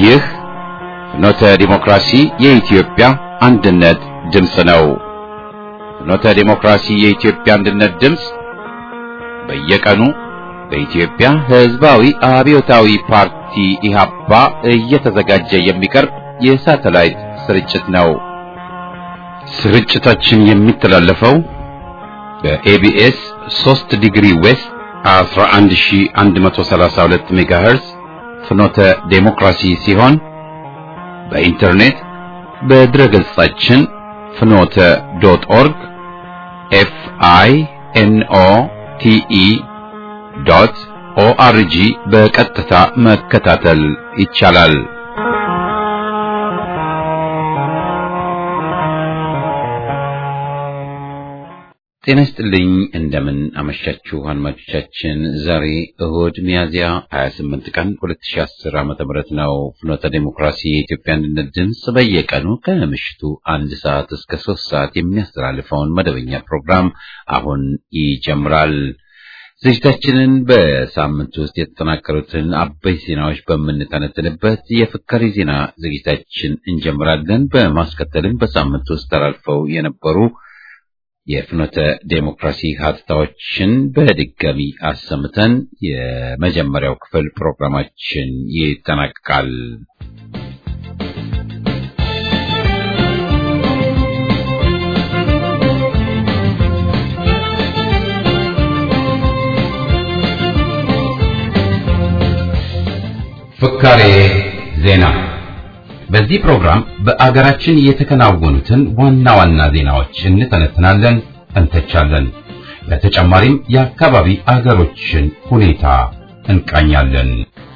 ይህ ፍኖተ ዲሞክራሲ የኢትዮጵያ አንድነት ድምፅ ነው። ፍኖተ ዲሞክራሲ የኢትዮጵያ አንድነት ድምፅ በየቀኑ በኢትዮጵያ ሕዝባዊ አብዮታዊ ፓርቲ ኢህአፓ እየተዘጋጀ የሚቀርብ የሳተላይት ስርጭት ነው። ስርጭታችን የሚተላለፈው በኤቢኤስ 3 ዲግሪ ዌስት 11132 ሜጋሄርዝ ፍኖተ ዴሞክራሲ ሲሆን በኢንተርኔት በድረገጻችን ፍኖተ ዶት ኦርግ ኤፍ አይ ኤን ኦ ቲ ኢ ዶት ኦአርጂ በቀጥታ መከታተል ይቻላል። ጤና ይስጥልኝ። እንደምን አመሻችሁ አድማጮቻችን። ዛሬ እሁድ ሚያዝያ 28 ቀን 2010 ዓመተ ምህረት ነው። ፍኖተ ዴሞክራሲ የኢትዮጵያ አንድነት ድምፅ በየቀኑ ከምሽቱ አንድ ሰዓት እስከ ሶስት ሰዓት የሚያስተላልፈውን መደበኛ ፕሮግራም አሁን ይጀምራል። ዝግጅታችንን በሳምንት ውስጥ የተጠናከሩትን አበይ ዜናዎች በምንተነትንበት የፍካሪ ዜና ዝግጅታችን እንጀምራለን። በማስከተልም በሳምንት ውስጥ ተላልፈው የነበሩ የፍኖተ ዴሞክራሲ ሀተታዎችን በድጋሚ አሰምተን የመጀመሪያው ክፍል ፕሮግራማችን ይጠናቀቃል። ፍካሬ ዜና በዚህ ፕሮግራም በአገራችን የተከናወኑትን ዋና ዋና ዜናዎች እንተነትናለን፣ እንተቻለን። በተጨማሪም የአካባቢ አገሮችን ሁኔታ እንቃኛለን።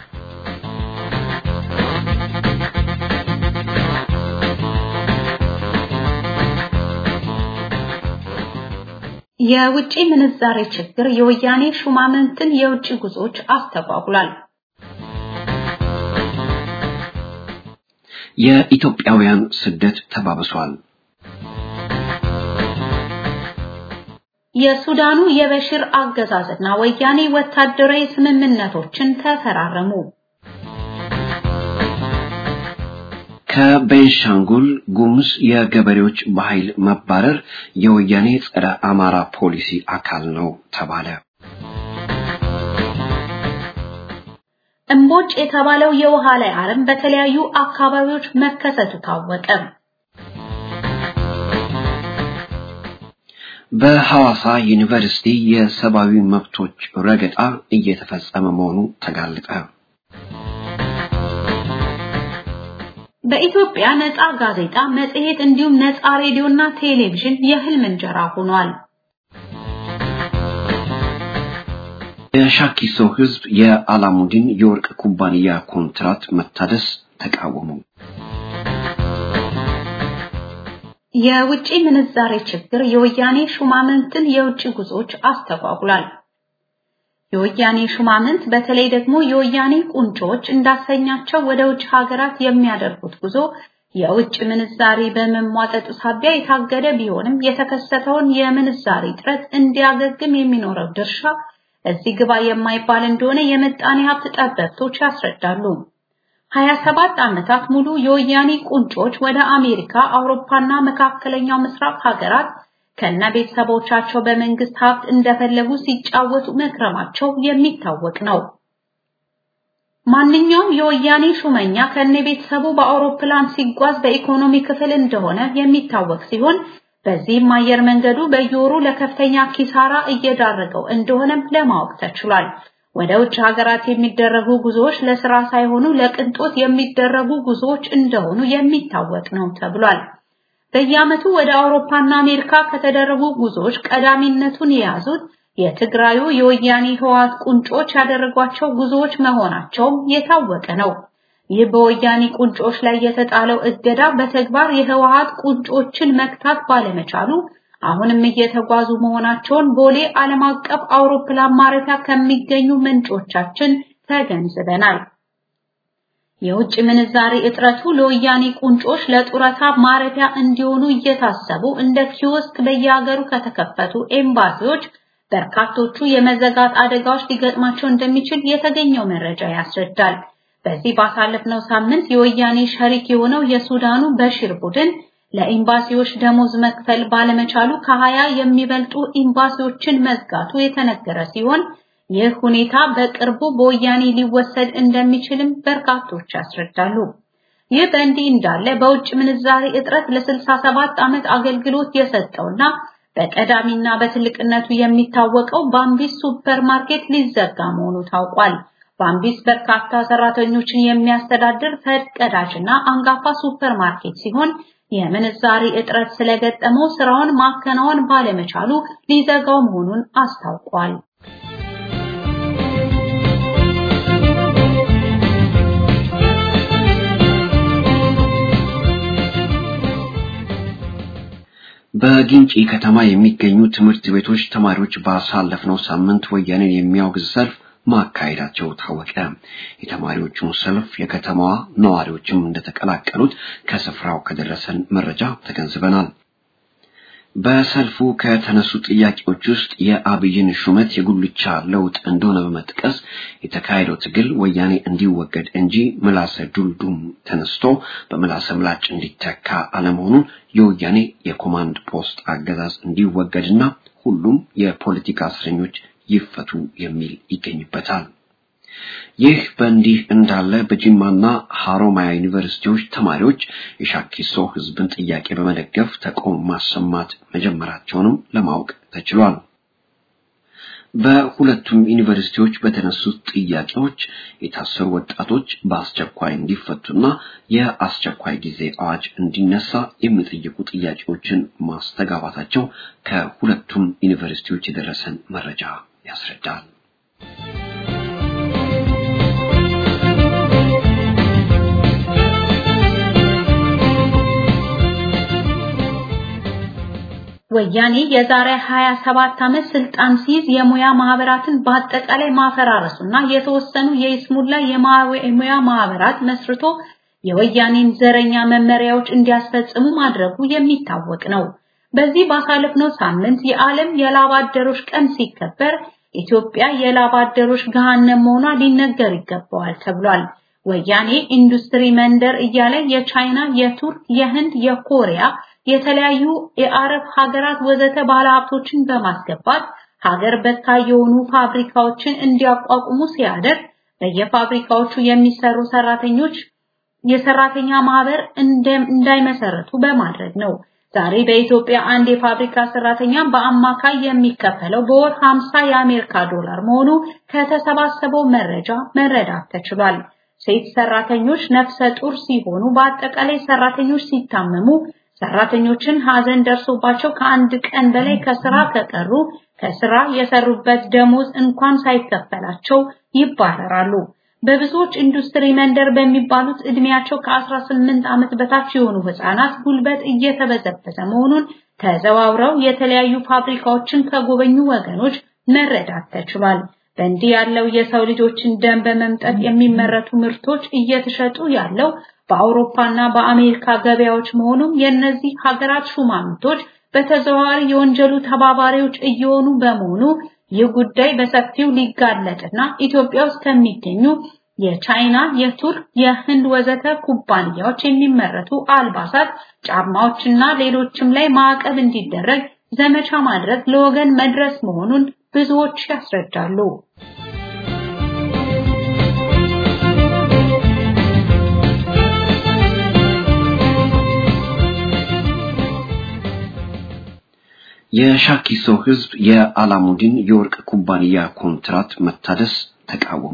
የውጪ ምንዛሬ ችግር የወያኔ ሹማምንትን የውጭ ጉዞዎች አስተጓጉሏል። የኢትዮጵያውያን ስደት ተባብሷል። የሱዳኑ የበሽር አገዛዝና ወያኔ ወታደራዊ ስምምነቶችን ተፈራረሙ። ከቤንሻንጉል ጉሙዝ የገበሬዎች በኃይል መባረር የወያኔ ጸረ አማራ ፖሊሲ አካል ነው ተባለ። እምቦጭ የተባለው የውሃ ላይ አረም በተለያዩ አካባቢዎች መከሰቱ ታወቀ። በሐዋሳ ዩኒቨርሲቲ የሰብአዊ መብቶች ረገጣ እየተፈጸመ መሆኑ ተጋለጠ። በኢትዮጵያ ነፃ ጋዜጣ፣ መጽሔት እንዲሁም ነፃ ሬዲዮና ቴሌቪዥን የህልም እንጀራ ሆኗል። የሻኪሶ ህዝብ የአላሙዲን የወርቅ ኩባንያ ኮንትራት መታደስ ተቃወሙ። የውጪ ምንዛሬ ችግር የወያኔ ሹማምንትን የውጭ ጉዞዎች አስተጓጉሏል። የወያኔ ሹማምንት በተለይ ደግሞ የወያኔ ቁንጮዎች እንዳሰኛቸው ወደ ውጭ ሀገራት የሚያደርጉት ጉዞ የውጭ ምንዛሬ በመሟጠጡ ሳቢያ የታገደ ቢሆንም የተከሰተውን የምንዛሬ እጥረት እንዲያገግም የሚኖረው ድርሻ እዚህ ግባ የማይባል እንደሆነ የምጣኔ ሀብት ጠበብቶች ያስረዳሉ። 27 ዓመታት ሙሉ የወያኔ ቁንጮች ወደ አሜሪካ፣ አውሮፓና መካከለኛው ምስራቅ ሀገራት ከነ ቤተሰቦቻቸው በመንግስት ሀብት እንደፈለጉ ሲጫወቱ መክረማቸው የሚታወቅ ነው። ማንኛውም የወያኔ ሹመኛ ከነ ቤተሰቡ በአውሮፕላን ሲጓዝ በኢኮኖሚ ክፍል እንደሆነ የሚታወቅ ሲሆን በዚህም አየር መንገዱ በየወሩ ለከፍተኛ ኪሳራ እየዳረገው እንደሆነም ለማወቅ ተችሏል። ወደ ውጭ ሀገራት የሚደረጉ ጉዞዎች ለስራ ሳይሆኑ ለቅንጦት የሚደረጉ ጉዞዎች እንደሆኑ የሚታወቅ ነው ተብሏል። በየዓመቱ ወደ አውሮፓና አሜሪካ ከተደረጉ ጉዞዎች ቀዳሚነቱን የያዙት የትግራዩ የወያኔ ህወሓት ቁንጮች ያደረጓቸው ጉዞዎች መሆናቸውም የታወቀ ነው። ይህ በወያኔ ቁንጮች ላይ የተጣለው እገዳ በተግባር የህወሓት ቁንጮችን መክታት ባለመቻሉ አሁንም እየተጓዙ መሆናቸውን ቦሌ ዓለም አቀፍ አውሮፕላን ማረፊያ ከሚገኙ ምንጮቻችን ተገንዝበናል። የውጭ ምንዛሬ እጥረቱ ለወያኔ ቁንጮች ለጡረታ ማረፊያ እንዲሆኑ እየታሰቡ እንደ ኪዮስክ በየሀገሩ ከተከፈቱ ኤምባሲዎች በርካቶቹ የመዘጋት አደጋዎች ሊገጥማቸው እንደሚችል የተገኘው መረጃ ያስረዳል። በዚህ ባሳለፍነው ሳምንት የወያኔ ሸሪክ የሆነው የሱዳኑ በሽር ቡድን ለኤምባሲዎች ደሞዝ መክፈል ባለመቻሉ ከሀያ የሚበልጡ ኤምባሲዎችን መዝጋቱ የተነገረ ሲሆን ይህ ሁኔታ በቅርቡ በወያኔ ሊወሰድ እንደሚችልም በርካቶች ያስረዳሉ። ይህ በእንዲህ እንዳለ በውጭ ምንዛሬ እጥረት ለ67 ዓመት አገልግሎት የሰጠውና በቀዳሚና በትልቅነቱ የሚታወቀው ባምቢስ ሱፐርማርኬት ሊዘጋ መሆኑ ታውቋል። ባምቢስ በርካታ ሰራተኞችን የሚያስተዳድር ፈርቀዳጅና አንጋፋ ሱፐርማርኬት ሲሆን የምንዛሪ እጥረት ስለገጠመው ስራውን ማከናወን ባለመቻሉ ሊዘጋው መሆኑን አስታውቋል። በጊንጪ ከተማ የሚገኙ ትምህርት ቤቶች ተማሪዎች ባሳለፍነው ሳምንት ወያኔን የሚያወግዝ ሰልፍ ማካሄዳቸው ታወቀ። የተማሪዎቹን ሰልፍ የከተማዋ ነዋሪዎችም እንደተቀላቀሉት ከስፍራው ከደረሰን መረጃ ተገንዝበናል። በሰልፉ ከተነሱ ጥያቄዎች ውስጥ የአብይን ሹመት የጉልቻ ለውጥ እንደሆነ በመጥቀስ የተካሄደው ትግል ወያኔ እንዲወገድ እንጂ ምላሰ ዱልዱም ተነስቶ በምላሰ ምላጭ እንዲተካ አለመሆኑን የወያኔ የኮማንድ ፖስት አገዛዝ እንዲወገድና ሁሉም የፖለቲካ እስረኞች ይፈቱ የሚል ይገኝበታል። ይህ በእንዲህ እንዳለ በጅማና ሐሮማያ ዩኒቨርሲቲዎች ተማሪዎች የሻኪሶ ሕዝብን ጥያቄ በመደገፍ ተቃውሞ ማሰማት መጀመራቸውንም ለማወቅ ተችሏል። በሁለቱም ዩኒቨርሲቲዎች በተነሱት ጥያቄዎች የታሰሩ ወጣቶች በአስቸኳይ እንዲፈቱና የአስቸኳይ ጊዜ አዋጅ እንዲነሳ የሚጠይቁ ጥያቄዎችን ማስተጋባታቸው ከሁለቱም ዩኒቨርሲቲዎች የደረሰን መረጃ ያስረዳል። ወያኔ የዛሬ 27 ዓመት ስልጣን ሲይዝ የሙያ ማህበራትን በአጠቃላይ ማፈራረሱና የተወሰኑ የይስሙላ የሙያ ማህበራት መስርቶ የወያኔን ዘረኛ መመሪያዎች እንዲያስፈጽሙ ማድረጉ የሚታወቅ ነው። በዚህ ባሳለፍነው ሳምንት የዓለም የላብ አደሮች ቀን ሲከበር ኢትዮጵያ የላብ አደሮች ገሃነም መሆኗ ሊነገር ይገባዋል ተብሏል። ወያኔ ኢንዱስትሪ መንደር እያለ የቻይና፣ የቱርክ፣ የህንድ፣ የኮሪያ የተለያዩ የአረብ ሀገራት ወዘተ ባለሀብቶችን በማስገባት ሀገር በካይ የሆኑ ፋብሪካዎችን እንዲያቋቁሙ ሲያደርግ በየፋብሪካዎቹ የሚሰሩ ሰራተኞች የሰራተኛ ማህበር እንዳይመሰረቱ በማድረግ ነው። ዛሬ በኢትዮጵያ አንድ የፋብሪካ ሰራተኛ በአማካይ የሚከፈለው በወር 50 የአሜሪካ ዶላር መሆኑ ከተሰባሰበው መረጃ መረዳት ተችሏል። ሴት ሰራተኞች ነፍሰ ጡር ሲሆኑ፣ በአጠቃላይ ሰራተኞች ሲታመሙ ሰራተኞችን ሀዘን ደርሶባቸው ከአንድ ቀን በላይ ከስራ ከቀሩ ከስራ የሰሩበት ደሞዝ እንኳን ሳይከፈላቸው ይባረራሉ። በብዙዎች ኢንዱስትሪ መንደር በሚባሉት እድሜያቸው ከ18 ዓመት በታች የሆኑ ህፃናት ጉልበት እየተበዘበዘ መሆኑን ተዘዋውረው የተለያዩ ፋብሪካዎችን ከጎበኙ ወገኖች መረዳት ተችሏል። በእንዲህ ያለው የሰው ልጆችን ደም በመምጠጥ የሚመረቱ ምርቶች እየተሸጡ ያለው በአውሮፓና በአሜሪካ ገበያዎች መሆኑም የእነዚህ ሀገራት ሹማምንቶች በተዘዋዋሪ የወንጀሉ ተባባሪዎች እየሆኑ በመሆኑ ይህ ጉዳይ በሰፊው ሊጋለጥና ኢትዮጵያ ውስጥ ከሚገኙ የቻይና፣ የቱርክ፣ የህንድ ወዘተ ኩባንያዎች የሚመረቱ አልባሳት፣ ጫማዎችና ሌሎችም ላይ ማዕቀብ እንዲደረግ ዘመቻ ማድረግ ለወገን መድረስ መሆኑን ብዙዎች ያስረዳሉ። የሻኪሶ ህዝብ የአላሙዲን የወርቅ ኩባንያ ኮንትራት መታደስ ተቃወሙ።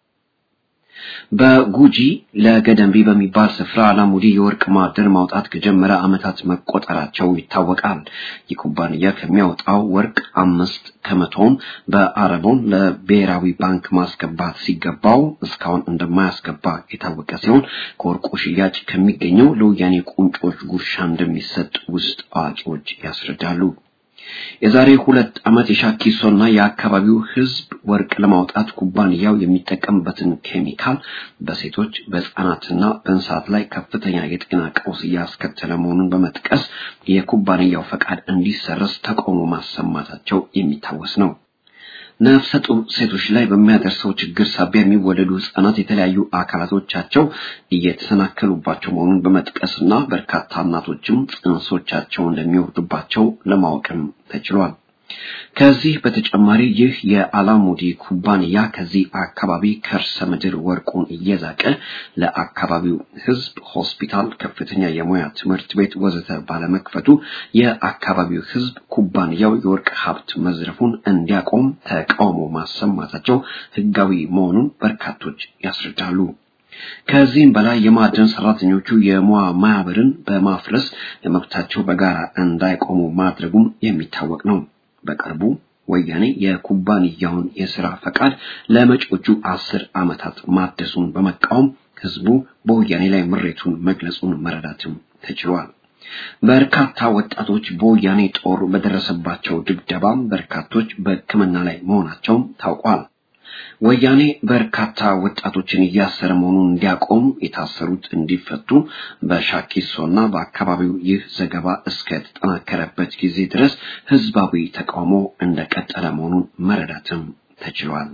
በጉጂ ለገደምቢ በሚባል ስፍራ አላሙዲ የወርቅ ማዕድን ማውጣት ከጀመረ ዓመታት መቆጠራቸው ይታወቃል። ይህ ኩባንያ ከሚያወጣው ወርቅ አምስት ከመቶውን በአረቦን ለብሔራዊ ባንክ ማስገባት ሲገባው እስካሁን እንደማያስገባ የታወቀ ሲሆን ከወርቁ ሽያጭ ከሚገኘው ለወያኔ ቁንጮች ጉርሻ እንደሚሰጥ ውስጥ አዋቂዎች ያስረዳሉ። የዛሬ ሁለት ዓመት የሻኪሶና የአካባቢው ህዝብ ወርቅ ለማውጣት ኩባንያው የሚጠቀምበትን ኬሚካል በሴቶች በህፃናትና በእንስሳት ላይ ከፍተኛ የጤና ቀውስ እያስከተለ መሆኑን በመጥቀስ የኩባንያው ፈቃድ እንዲሰረዝ ተቃውሞ ማሰማታቸው የሚታወስ ነው። ነፍሰ ጡር ሴቶች ላይ በሚያደርሰው ችግር ሳቢያ የሚወለዱ ህጻናት የተለያዩ አካላቶቻቸው እየተሰናከሉባቸው መሆኑን በመጥቀስና በርካታ እናቶችም ጽንሶቻቸው እንደሚወርዱባቸው ለማወቅም ተችሏል። ከዚህ በተጨማሪ ይህ የአላሙዲ ኩባንያ ከዚህ አካባቢ ከርሰ ምድር ወርቁን እየዛቀ ለአካባቢው ህዝብ ሆስፒታል፣ ከፍተኛ የሙያ ትምህርት ቤት ወዘተ ባለመክፈቱ የአካባቢው ህዝብ ኩባንያው የወርቅ ሀብት መዝረፉን እንዲያቆም ተቃውሞ ማሰማታቸው ህጋዊ መሆኑን በርካቶች ያስረዳሉ። ከዚህም በላይ የማዕድን ሰራተኞቹ የሙያ ማህበርን በማፍረስ ለመብታቸው በጋራ እንዳይቆሙ ማድረጉም የሚታወቅ ነው። በቅርቡ ወያኔ የኩባንያውን የስራ ፈቃድ ለመጪዎቹ አስር ዓመታት ማደሱን በመቃወም ህዝቡ በወያኔ ላይ ምሬቱን መግለጹን መረዳትም ተችሏል። በርካታ ወጣቶች በወያኔ ጦር በደረሰባቸው ድብደባም በርካቶች በሕክምና ላይ መሆናቸውም ታውቋል። ወያኔ በርካታ ወጣቶችን እያሰረ መሆኑን እንዲያቆም የታሰሩት እንዲፈቱ በሻኪሶና በአካባቢው ይህ ዘገባ እስከ ተጠናከረበት ጊዜ ድረስ ህዝባዊ ተቃውሞ እንደቀጠለ መሆኑን መረዳትም ተችሏል።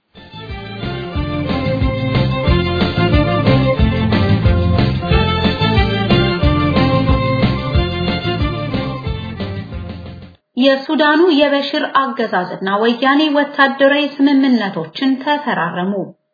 የሱዳኑ የበሽር አገዛዝና ወያኔ ወታደራዊ ስምምነቶችን ተፈራረሙ።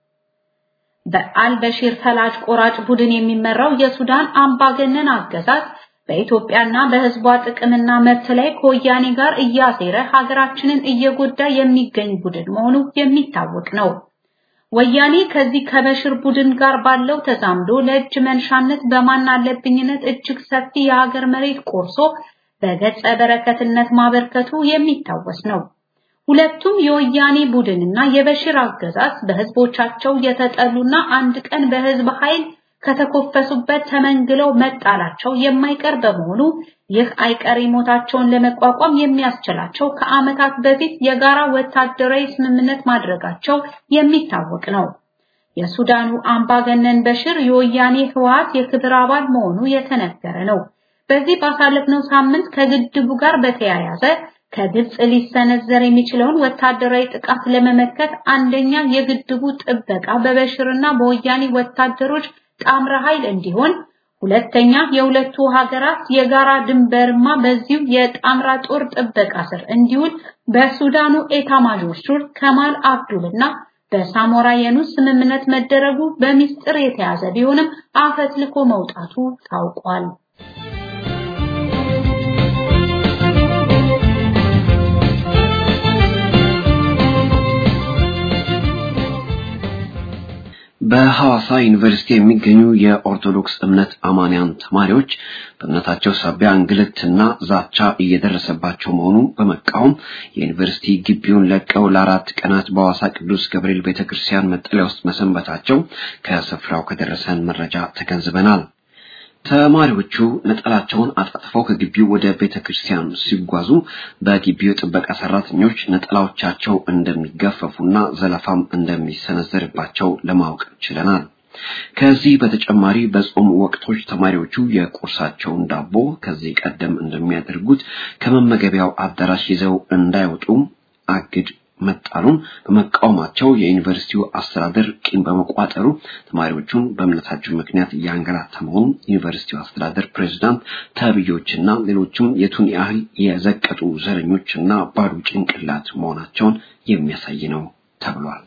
በአልበሽር ፈላጭ ቆራጭ ቡድን የሚመራው የሱዳን አምባገነን አገዛዝ በኢትዮጵያና በህዝቧ ጥቅምና መብት ላይ ከወያኔ ጋር እያሴረ ሀገራችንን እየጎዳ የሚገኝ ቡድን መሆኑ የሚታወቅ ነው። ወያኔ ከዚህ ከበሽር ቡድን ጋር ባለው ተዛምዶ ለእጅ መንሻነት በማን አለብኝነት እጅግ ሰፊ የሀገር መሬት ቆርሶ በገጸ በረከትነት ማበርከቱ የሚታወስ ነው። ሁለቱም የወያኔ ቡድንና የበሽር አገዛዝ በህዝቦቻቸው የተጠሉና አንድ ቀን በህዝብ ኃይል ከተኮፈሱበት ተመንግለው መጣላቸው የማይቀር በመሆኑ ይህ አይቀሬ ሞታቸውን ለመቋቋም የሚያስችላቸው ከዓመታት በፊት የጋራ ወታደራዊ ስምምነት ማድረጋቸው የሚታወቅ ነው። የሱዳኑ አምባገነን በሽር የወያኔ ህወሓት የክብር አባል መሆኑ የተነገረ ነው። በዚህ ባሳለፍነው ሳምንት ከግድቡ ጋር በተያያዘ ከግብጽ ሊሰነዘር የሚችለውን ወታደራዊ ጥቃት ለመመከት አንደኛ የግድቡ ጥበቃ በበሽርና በወያኔ ወታደሮች ጣምራ ኃይል እንዲሆን፣ ሁለተኛ የሁለቱ ሀገራት የጋራ ድንበርማ በዚሁ የጣምራ ጦር ጥበቃ ስር እንዲውል በሱዳኑ ኤታ ማዦር ሹር ከማል አብዱልና በሳሞራ የኑስ ስምምነት መደረጉ በሚስጥር የተያዘ ቢሆንም አፈትልኮ መውጣቱ ታውቋል። በሐዋሳ ዩኒቨርሲቲ የሚገኙ የኦርቶዶክስ እምነት አማንያን ተማሪዎች በእምነታቸው ሳቢያ እንግልትና ዛቻ እየደረሰባቸው መሆኑን በመቃወም የዩኒቨርሲቲ ግቢውን ለቀው ለአራት ቀናት በሐዋሳ ቅዱስ ገብርኤል ቤተክርስቲያን መጠለያ ውስጥ መሰንበታቸው ከስፍራው ከደረሰን መረጃ ተገንዝበናል። ተማሪዎቹ ነጠላቸውን አጣጥፈው ከግቢው ወደ ቤተ ክርስቲያን ሲጓዙ በግቢው ጥበቃ ሰራተኞች ነጠላዎቻቸው እንደሚገፈፉና ዘለፋም እንደሚሰነዘርባቸው ለማወቅ ችለናል። ከዚህ በተጨማሪ በጾም ወቅቶች ተማሪዎቹ የቁርሳቸውን ዳቦ ከዚህ ቀደም እንደሚያደርጉት ከመመገቢያው አዳራሽ ይዘው እንዳይወጡ አግድ መጣሉን በመቃወማቸው የዩኒቨርሲቲው አስተዳደር ቂም በመቋጠሩ ተማሪዎቹን በእምነታቸው ምክንያት እያንገላታ መሆኑን ዩኒቨርሲቲው አስተዳደር ፕሬዝዳንት ተብዮችና ሌሎችም የቱን ያህል የዘቀጡ ዘረኞችና ባዶ ጭንቅላት መሆናቸውን የሚያሳይ ነው ተብሏል።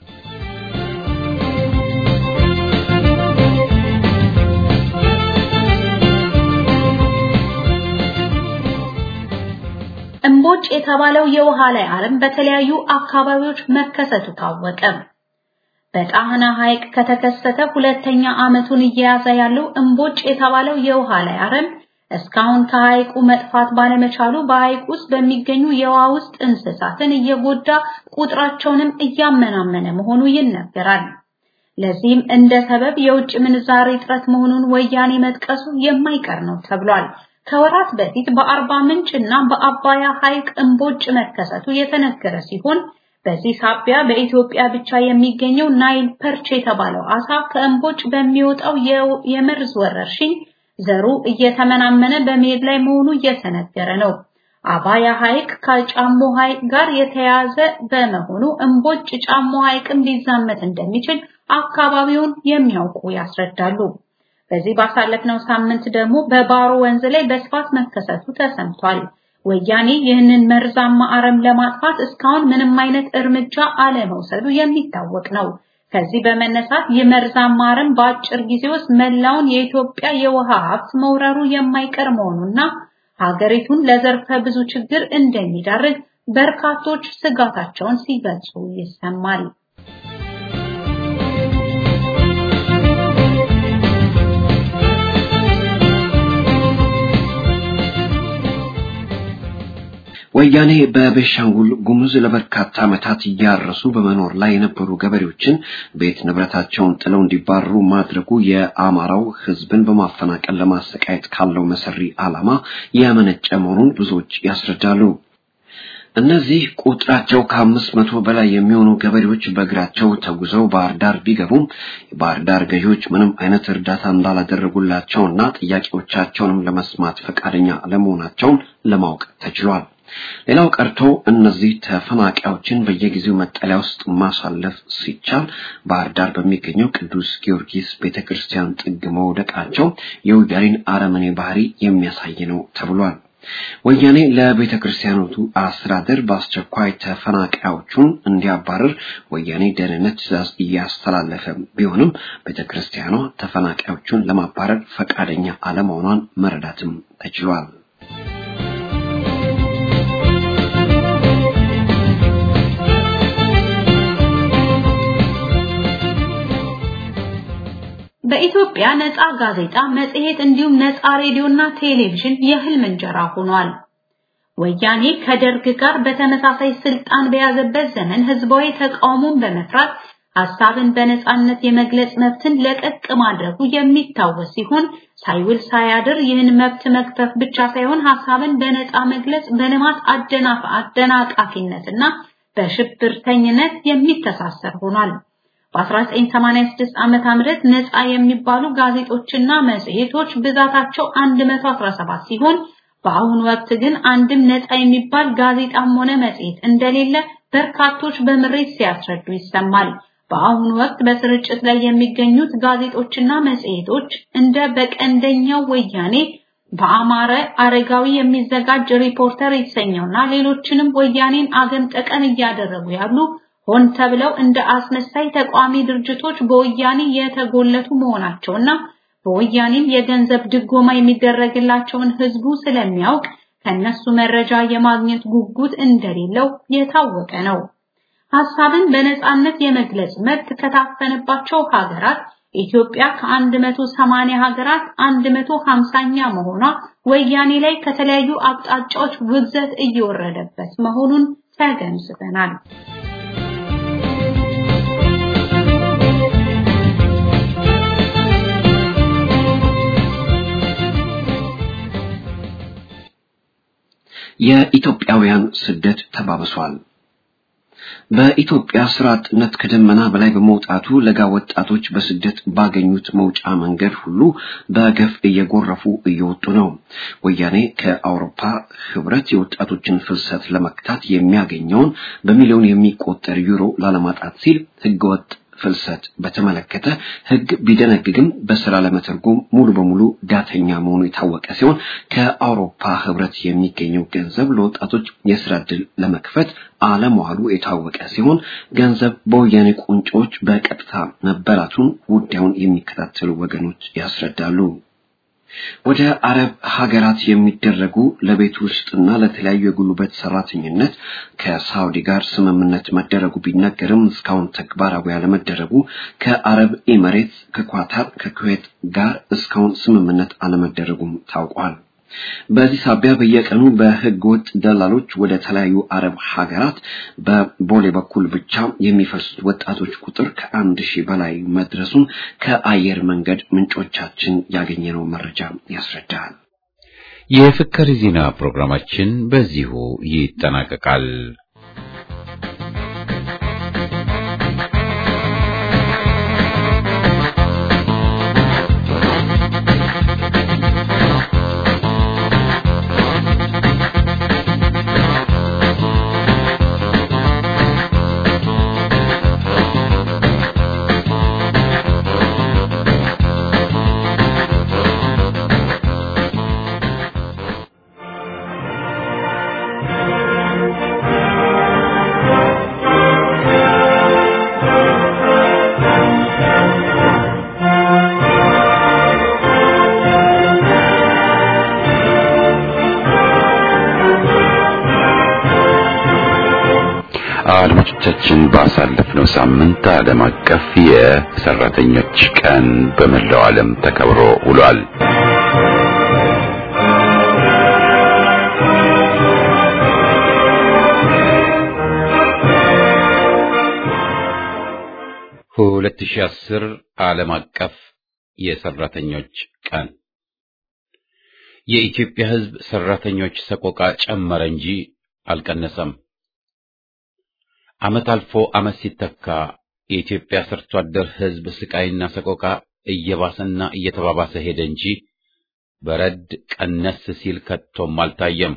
እምቦጭ የተባለው የውሃ ላይ አረም በተለያዩ አካባቢዎች መከሰቱ ታወቀ። በጣህና ሐይቅ ከተከሰተ ሁለተኛ ዓመቱን እየያዘ ያለው እምቦጭ የተባለው የውሃ ላይ አረም እስካሁን ከሐይቁ መጥፋት ባለመቻሉ በሐይቅ ውስጥ በሚገኙ የውሃ ውስጥ እንስሳትን እየጎዳ ቁጥራቸውንም እያመናመነ መሆኑ ይነገራል። ለዚህም እንደ ሰበብ የውጭ ምንዛሪ እጥረት መሆኑን ወያኔ መጥቀሱ የማይቀር ነው ተብሏል። ከወራት በፊት በአርባ ምንጭ እና በአባያ ሐይቅ እምቦጭ መከሰቱ የተነገረ ሲሆን በዚህ ሳቢያ በኢትዮጵያ ብቻ የሚገኘው ናይል ፐርች የተባለው አሳ ከእምቦጭ በሚወጣው የመርዝ ወረርሽኝ ዘሩ እየተመናመነ በመሄድ ላይ መሆኑ እየተነገረ ነው። አባያ ሐይቅ ከጫሞ ሐይቅ ጋር የተያያዘ በመሆኑ እምቦጭ ጫሞ ሐይቅም ሊዛመት እንደሚችል አካባቢውን የሚያውቁ ያስረዳሉ። በዚህ ባሳለፍነው ሳምንት ደግሞ በባሮ ወንዝ ላይ በስፋት መከሰቱ ተሰምቷል። ወያኔ ይህንን መርዛማ አረም ለማጥፋት እስካሁን ምንም አይነት እርምጃ አለመውሰዱ የሚታወቅ ነው። ከዚህ በመነሳት የመርዛማ አረም በአጭር ጊዜ ውስጥ መላውን የኢትዮጵያ የውሃ ሀብት መውረሩ የማይቀር መሆኑና ሀገሪቱን ለዘርፈ ብዙ ችግር እንደሚዳርግ በርካቶች ስጋታቸውን ሲገልጹ ይሰማል። ወያኔ በቤሻንጉል ጉሙዝ ለበርካታ ዓመታት እያረሱ በመኖር ላይ የነበሩ ገበሬዎችን ቤት ንብረታቸውን ጥለው እንዲባረሩ ማድረጉ የአማራው ሕዝብን በማፈናቀል ለማሰቃየት ካለው መሰሪ ዓላማ ያመነጨ መሆኑን ብዙዎች ያስረዳሉ። እነዚህ ቁጥራቸው ከአምስት መቶ በላይ የሚሆኑ ገበሬዎች በእግራቸው ተጉዘው ባህር ዳር ቢገቡም የባህር ዳር ገዢዎች ምንም አይነት እርዳታ እንዳላደረጉላቸውና ጥያቄዎቻቸውንም ለመስማት ፈቃደኛ አለመሆናቸውን ለማወቅ ተችሏል። ሌላው ቀርቶ እነዚህ ተፈናቃዮችን በየጊዜው መጠለያ ውስጥ ማሳለፍ ሲቻል ባህር ዳር በሚገኘው ቅዱስ ጊዮርጊስ ቤተክርስቲያን ጥግ መውደቃቸው የወያኔን አረመኔ ባህሪ የሚያሳይ ነው ተብሏል። ወያኔ ለቤተ ክርስቲያኖቱ አስተዳደር በአስቸኳይ ተፈናቃዮቹን እንዲያባርር ወያኔ ደህንነት ትዕዛዝ እያስተላለፈ ቢሆንም ቤተ ክርስቲያኗ ተፈናቃዮቹን ለማባረር ፈቃደኛ አለመሆኗን መረዳትም ተችሏል። በኢትዮጵያ ነፃ ጋዜጣ፣ መጽሔት እንዲሁም ነፃ ሬዲዮና ቴሌቪዥን የህልም እንጀራ ሆኗል። ወያኔ ከደርግ ጋር በተመሳሳይ ስልጣን በያዘበት ዘመን ህዝባዊ ተቃውሞን በመፍራት ሐሳብን በነፃነት የመግለጽ መብትን ለቀቅ ማድረጉ የሚታወስ ሲሆን ሳይውል ሳያድር ይህን መብት መክፈፍ ብቻ ሳይሆን ሐሳብን በነፃ መግለጽ በልማት አደናፍ አደናቃፊነትና በሽብርተኝነት የሚተሳሰር ሆኗል። በ1986 ዓመተ ምህረት ነፃ የሚባሉ ጋዜጦችና መጽሔቶች ብዛታቸው 117 ሲሆን በአሁኑ ወቅት ግን አንድም ነፃ የሚባል ጋዜጣም ሆነ መጽሔት እንደሌለ በርካቶች በምሬት ሲያስረዱ ይሰማል። በአሁኑ ወቅት በስርጭት ላይ የሚገኙት ጋዜጦችና መጽሔቶች እንደ በቀንደኛው ወያኔ በአማረ አረጋዊ የሚዘጋጅ ሪፖርተር የተሰኘውና ሌሎችንም ወያኔን አገም ጠቀም እያደረጉ ያሉ ሆን ተብለው እንደ አስመሳይ ተቋሚ ድርጅቶች በወያኔ የተጎለቱ መሆናቸውና በወያኔም የገንዘብ ድጎማ የሚደረግላቸውን ህዝቡ ስለሚያውቅ ከነሱ መረጃ የማግኘት ጉጉት እንደሌለው የታወቀ ነው። ሐሳብን በነጻነት የመግለጽ መብት ከታፈነባቸው ሀገራት ኢትዮጵያ ከ180 ሀገራት 150ኛ መሆኗ ወያኔ ላይ ከተለያዩ አቅጣጫዎች ውግዘት እየወረደበት መሆኑን ተገንዝበናል። የኢትዮጵያውያን ስደት ተባብሷል። በኢትዮጵያ ስራ አጥነት ከደመና በላይ በመውጣቱ ለጋ ወጣቶች በስደት ባገኙት መውጫ መንገድ ሁሉ በገፍ እየጎረፉ እየወጡ ነው። ወያኔ ከአውሮፓ ህብረት የወጣቶችን ፍልሰት ለመክታት የሚያገኘውን በሚሊዮን የሚቆጠር ዩሮ ላለማጣት ሲል ህገወጥ ፍልሰት በተመለከተ ህግ ቢደነግግም በስራ ለመተርጎም ሙሉ በሙሉ ዳተኛ መሆኑ የታወቀ ሲሆን ከአውሮፓ ህብረት የሚገኘው ገንዘብ ለወጣቶች የስራ ዕድል ለመክፈት አለመዋሉ የታወቀ ሲሆን ገንዘብ በወያኔ ቁንጮች በቀጥታ መበላቱን ጉዳዩን የሚከታተሉ ወገኖች ያስረዳሉ። ወደ አረብ ሀገራት የሚደረጉ ለቤት ውስጥና ለተለያዩ የጉልበት ሰራተኝነት ከሳውዲ ጋር ስምምነት መደረጉ ቢነገርም እስካሁን ተግባራዊ ያለመደረጉ ከአረብ ኤሚሬትስ፣ ከኳታር፣ ከኩዌት ጋር እስካሁን ስምምነት አለመደረጉም ታውቋል። በዚህ ሳቢያ በየቀኑ በህገ ወጥ ደላሎች ወደ ተለያዩ አረብ ሀገራት በቦሌ በኩል ብቻ የሚፈልሱት ወጣቶች ቁጥር ከአንድ ሺህ በላይ መድረሱን ከአየር መንገድ ምንጮቻችን ያገኘነው መረጃ ያስረዳል። የፍቅር ዜና ፕሮግራማችን በዚሁ ይጠናቀቃል። አድማጮቻችን ባሳለፍነው ሳምንት ዓለም አቀፍ የሰራተኞች ቀን በመላው ዓለም ተከብሮ ውሏል። ሁለት ሺህ አስር ዓለም አቀፍ የሰራተኞች ቀን የኢትዮጵያ ሕዝብ ሰራተኞች ሰቆቃ ጨመረ እንጂ አልቀነሰም። ዓመት አልፎ ዓመት ሲተካ የኢትዮጵያ ሰርቶ አደር ሕዝብ ስቃይና ሰቆቃ እየባሰና እየተባባሰ ሄደ እንጂ በረድ ቀነስ ሲል ከቶም አልታየም።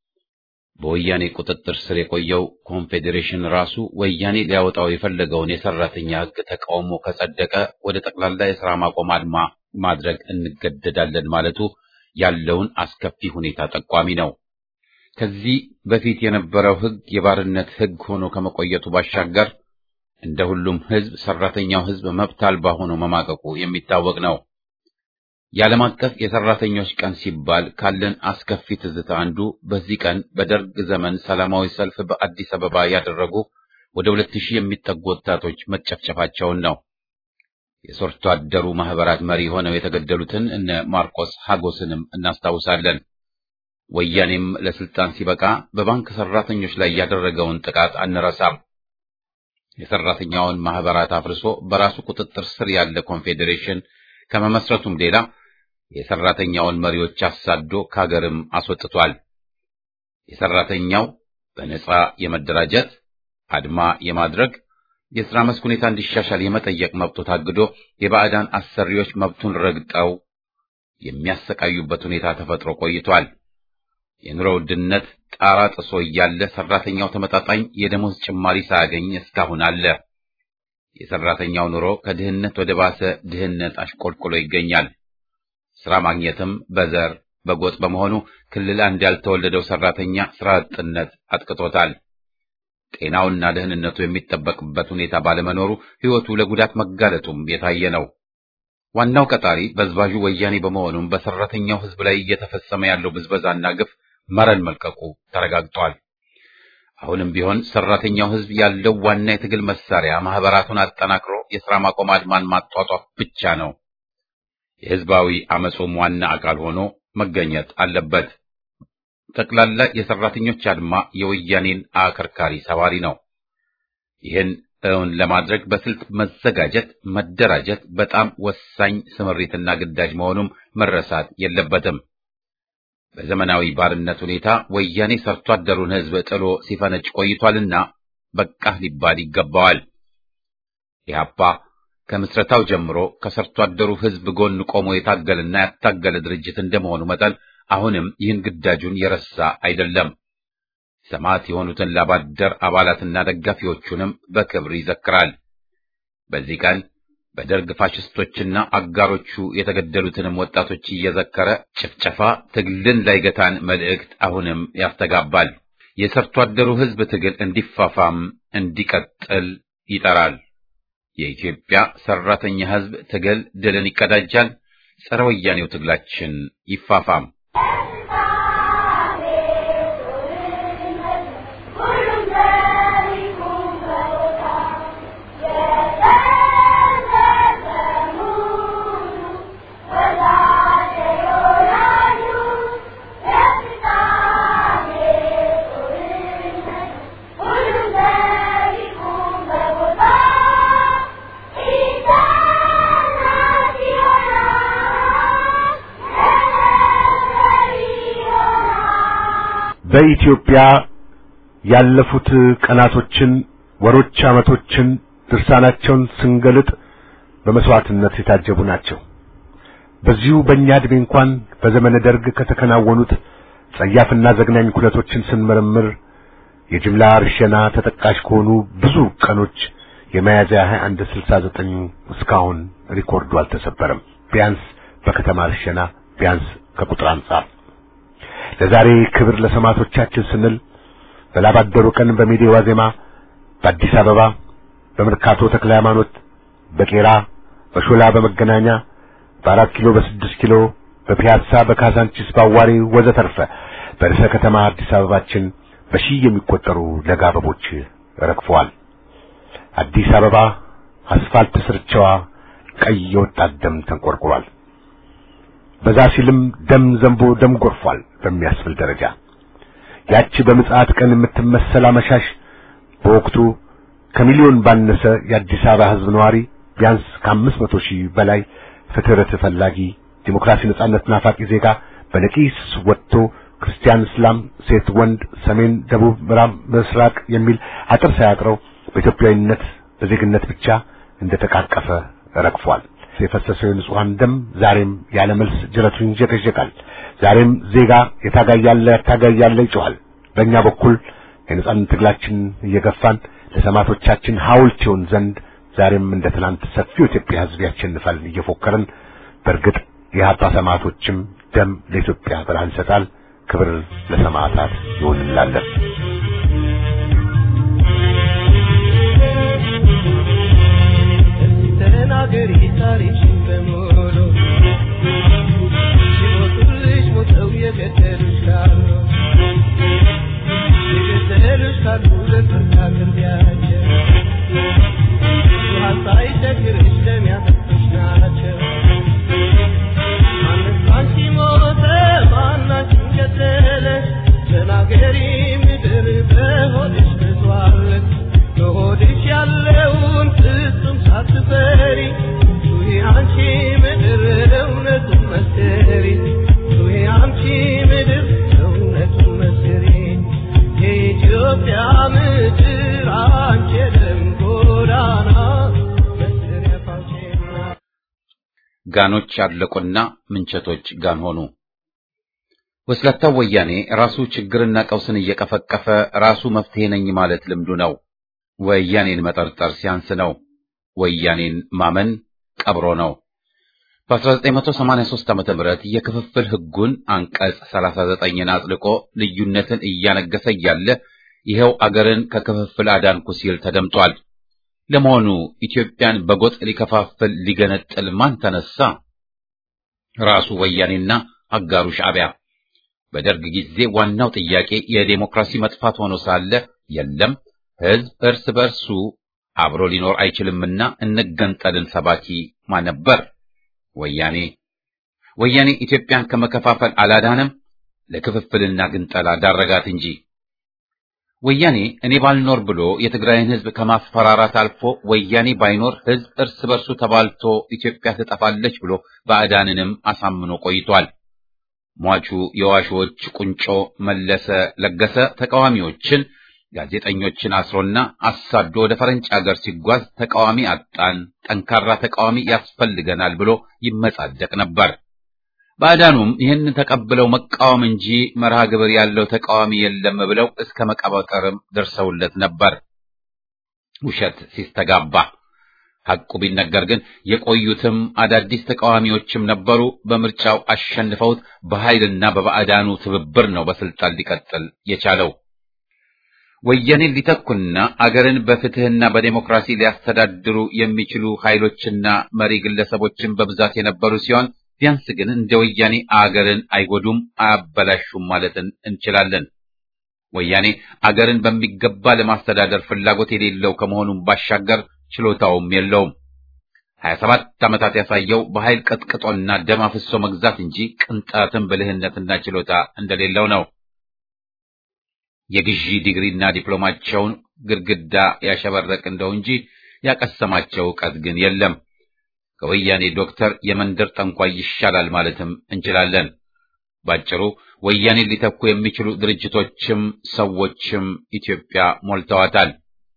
በወያኔ ቁጥጥር ስር የቆየው ኮንፌዴሬሽን ራሱ ወያኔ ሊያወጣው የፈለገውን የሰራተኛ ሕግ ተቃውሞ ከጸደቀ ወደ ጠቅላላ የሥራ ማቆም አድማ ማድረግ እንገደዳለን ማለቱ ያለውን አስከፊ ሁኔታ ጠቋሚ ነው። ከዚህ በፊት የነበረው ሕግ የባርነት ሕግ ሆኖ ከመቆየቱ ባሻገር እንደ ሁሉም ሕዝብ ሰራተኛው ሕዝብ መብት አልባ ሆኖ መማቀቁ የሚታወቅ ነው። የዓለም አቀፍ የሰራተኞች ቀን ሲባል ካለን አስከፊ ትዝታ አንዱ በዚህ ቀን በደርግ ዘመን ሰላማዊ ሰልፍ በአዲስ አበባ ያደረጉ ወደ ሁለት ሺህ የሚጠጉ ወጣቶች መጨፍጨፋቸውን ነው። የሰርቶ አደሩ ማህበራት መሪ ሆነው የተገደሉትን እነ ማርቆስ ሀጎስንም እናስታውሳለን። ወያኔም ለስልጣን ሲበቃ በባንክ ሰራተኞች ላይ ያደረገውን ጥቃት አንረሳም። የሰራተኛውን ማህበራት አፍርሶ በራሱ ቁጥጥር ስር ያለ ኮንፌዴሬሽን ከመመስረቱም ሌላ የሰራተኛውን መሪዎች አሳዶ ከሀገርም አስወጥቷል። የሰራተኛው በነጻ የመደራጀት አድማ የማድረግ የሥራ መስክ ሁኔታ እንዲሻሻል የመጠየቅ መብቱ ታግዶ የባዕዳን አሰሪዎች መብቱን ረግጠው የሚያሰቃዩበት ሁኔታ ተፈጥሮ ቆይቷል። የኑሮ ውድነት ጣራ ጥሶ እያለ ሰራተኛው ተመጣጣኝ የደሞዝ ጭማሪ ሳያገኝ እስካሁን አለ። የሰራተኛው ኑሮ ከድህነት ወደ ባሰ ድህነት አሽቆልቁሎ ይገኛል። ስራ ማግኘትም በዘር በጎጥ በመሆኑ ክልል አንድ ያልተወለደው ሰራተኛ ስራ አጥነት አጥቅቶታል። ጤናውና ደህንነቱ የሚጠበቅበት ሁኔታ ባለመኖሩ ሕይወቱ ለጉዳት መጋለጡም የታየ ነው። ዋናው ቀጣሪ በዝባዡ ወያኔ በመሆኑም በሰራተኛው ሕዝብ ላይ እየተፈጸመ ያለው ብዝበዛና ግፍ መረን መልቀቁ ተረጋግጧል። አሁንም ቢሆን ሰራተኛው ሕዝብ ያለው ዋና የትግል መሳሪያ ማህበራቱን አጠናክሮ የሥራ ማቆም አድማን ማጧጧፍ ብቻ ነው። የሕዝባዊ አመፁም ዋና አካል ሆኖ መገኘት አለበት። ጠቅላላ የሰራተኞች አድማ የወያኔን አከርካሪ ሰባሪ ነው። ይህን እውን ለማድረግ በስልት መዘጋጀት፣ መደራጀት በጣም ወሳኝ ስምሪትና ግዳጅ መሆኑም መረሳት የለበትም። በዘመናዊ ባርነት ሁኔታ ወያኔ ሰርቶ አደሩን ሕዝብ ጥሎ ሲፈነጭ ቆይቷልና በቃህ ሊባል ይገባዋል። ኢህአፓ ከምስረታው ጀምሮ ከሰርቶ አደሩ ሕዝብ ጎን ቆሞ የታገለና ያታገለ ድርጅት እንደመሆኑ መጠን አሁንም ይህን ግዳጁን የረሳ አይደለም። ሰማዕት የሆኑትን ላባደር አባላትና ደጋፊዎቹንም በክብር ይዘክራል። በዚህ ቀን በደርግ ፋሽስቶችና አጋሮቹ የተገደሉትንም ወጣቶች እየዘከረ ጭፍጨፋ ትግልን ላይገታን መልእክት አሁንም ያስተጋባል። የሰርቶ አደሩ ሕዝብ ትግል እንዲፋፋም እንዲቀጥል ይጠራል። የኢትዮጵያ ሰራተኛ ሕዝብ ትግል ድልን ይቀዳጃል። ጸረ ወያኔው ትግላችን ይፋፋም። በኢትዮጵያ ያለፉት ቀናቶችን፣ ወሮች፣ ዓመቶችን ድርሳናቸውን ስንገልጥ በመስዋዕትነት የታጀቡ ናቸው። በዚሁ በእኛ ዕድሜ እንኳን በዘመነ ደርግ ከተከናወኑት ጸያፍና ዘግናኝ ኩነቶችን ስንመረምር የጅምላ እርሸና ተጠቃሽ ከሆኑ ብዙ ቀኖች የሚያዝያ 21 69 እስካሁን ሪኮርዱ አልተሰበረም። ቢያንስ በከተማ እርሸና ቢያንስ ከቁጥር አንጻር ለዛሬ ክብር ለሰማዕቶቻችን ስንል በላባደሩ ቀን በሜዴ ዋዜማ በአዲስ አበባ በመርካቶ ተክለ ሃይማኖት በቄራ በሾላ በመገናኛ በአራት ኪሎ በስድስት ኪሎ በፒያሳ በካዛንቺስ በአዋሪ ወዘተርፈ በርዕሰ ከተማ አዲስ አበባችን በሺህ የሚቆጠሩ ለጋ አበቦች ረግፈዋል። አዲስ አበባ አስፋልት ስርቻዋ ቀይ የወጣት ደም ተንቆርቁሯል። በዛ ሲልም ደም ዘንቦ ደም ጎርፏል በሚያስብል ደረጃ ያቺ በምጽአት ቀን የምትመሰል አመሻሽ በወቅቱ ከሚሊዮን ባነሰ የአዲስ አበባ ሕዝብ ነዋሪ ቢያንስ ከአምስት መቶ ሺህ በላይ ፍትህ ፈላጊ ዲሞክራሲ፣ ነጻነት ናፋቂ ዜጋ በነቂስ ወጥቶ ክርስቲያን፣ እስላም፣ ሴት፣ ወንድ፣ ሰሜን፣ ደቡብ፣ ምዕራብ፣ ምስራቅ የሚል አጥር ሳያጥረው በኢትዮጵያዊነት በዜግነት ብቻ እንደተቃቀፈ ረግፏል። የፈሰሰው የንጹሐን ደም ዛሬም ያለ መልስ ጅረቱን ይንዠቀዠቃል። ዛሬም ዜጋ የታጋይ ያለ ያታጋይ ያለ ይጮሃል። በእኛ በኩል የነጻነት ትግላችን እየገፋን ለሰማዕቶቻችን ሐውልት ይሆን ዘንድ ዛሬም እንደ ትናንት ሰፊው ኢትዮጵያ ሕዝብ ያሸንፋል እየፎከርን በእርግጥ የሀፓ ሰማዕቶችም ደም ለኢትዮጵያ ብርሃን ይሰጣል። ክብር ለሰማዕታት ይሁን እንላለን። ተናገሪ ታሪክሽን በሙሉ ሲሞቱልሽ ሞተው የገደሉሽ ካሉ የገደሉሽ ካሉ ለፍርድ አቅርቢያቸው ውሃ ሳይቸግርሽ ደም ያጠጡሽ ናቸው። ማንስ ባንቺ ሞተ ማናችን ገደለ ተናገሪ ምድር በሆድሽ ብዟል በሆድሽ ያለውን ፍጹም ሳትፈሪ ጩኺ አንቺ ምድር እውነቱን መስክሪ ጩኺ አንቺ ምድር እውነቱን መስክሪ የኢትዮጵያ ምድር አንቺ የደም ጎዳና መስሪያ ፋውቼና ጋኖች አለቁና ምንቸቶች ጋን ሆኑ። ወስላታው ወያኔ ራሱ ችግርና ቀውስን እየቀፈቀፈ ራሱ መፍትሄ ነኝ ማለት ልምዱ ነው። ወያኔን መጠርጠር ሲያንስ ነው። ወያኔን ማመን ቀብሮ ነው። በ1983 ዓመተ ምህረት የክፍፍል ሕጉን አንቀጽ 39ን አጽድቆ ልዩነትን እያነገሰ እያለ ይኸው አገርን ከክፍፍል አዳንኩ ሲል ተደምጧል። ለመሆኑ ኢትዮጵያን በጎጥ ሊከፋፍል ሊገነጥል ማን ተነሳ? ራሱ ወያኔና አጋሩ ሻዕቢያ። በደርግ ጊዜ ዋናው ጥያቄ የዴሞክራሲ መጥፋት ሆኖ ሳለ የለም ሕዝብ እርስ በርሱ አብሮ ሊኖር አይችልምና እንገንጠልን ሰባኪ ማን ነበር? ወያኔ። ወያኔ ኢትዮጵያን ከመከፋፈል አላዳነም፣ ለክፍፍልና ግንጠላ ዳረጋት እንጂ። ወያኔ እኔ ባልኖር ብሎ የትግራይን ሕዝብ ከማስፈራራት አልፎ ወያኔ ባይኖር ሕዝብ እርስ በርሱ ተባልቶ ኢትዮጵያ ትጠፋለች ብሎ ባዕዳንንም አሳምኖ ቆይቷል። ሟቹ የዋሾዎች ቁንጮ መለሰ ለገሰ ተቃዋሚዎችን ጋዜጠኞችን አስሮና አሳዶ ወደ ፈረንጭ አገር ሲጓዝ ተቃዋሚ አጣን፣ ጠንካራ ተቃዋሚ ያስፈልገናል ብሎ ይመጻደቅ ነበር። ባዕዳኑም ይህን ተቀብለው መቃወም እንጂ መርሃ ግብር ያለው ተቃዋሚ የለም ብለው እስከ መቀባጠርም ደርሰውለት ነበር። ውሸት ሲስተጋባ ሐቁ ቢነገር ግን የቆዩትም አዳዲስ ተቃዋሚዎችም ነበሩ። በምርጫው አሸንፈውት በኃይልና በባዕዳኑ ትብብር ነው በስልጣን ሊቀጥል የቻለው። ወያኔን ሊተኩና አገርን በፍትህና በዴሞክራሲ ሊያስተዳድሩ የሚችሉ ኃይሎችና መሪ ግለሰቦችን በብዛት የነበሩ ሲሆን ቢያንስ ግን እንደ ወያኔ አገርን አይጎዱም፣ አያበላሹም ማለትን እንችላለን። ወያኔ አገርን በሚገባ ለማስተዳደር ፍላጎት የሌለው ከመሆኑም ባሻገር ችሎታውም የለውም። ሀያ ሰባት ዓመታት ያሳየው በኃይል ቀጥቅጦና ደም አፍሶ መግዛት እንጂ ቅንጣትም ብልህነትና ችሎታ እንደሌለው ነው። የግዢ ዲግሪና ዲፕሎማቸውን ግድግዳ ያሸበረቅ እንደው እንጂ ያቀሰማቸው ዕውቀት ግን የለም። ከወያኔ ዶክተር የመንደር ጠንቋይ ይሻላል ማለትም እንችላለን። ባጭሩ ወያኔን ሊተኩ የሚችሉ ድርጅቶችም ሰዎችም ኢትዮጵያ ሞልተዋታል።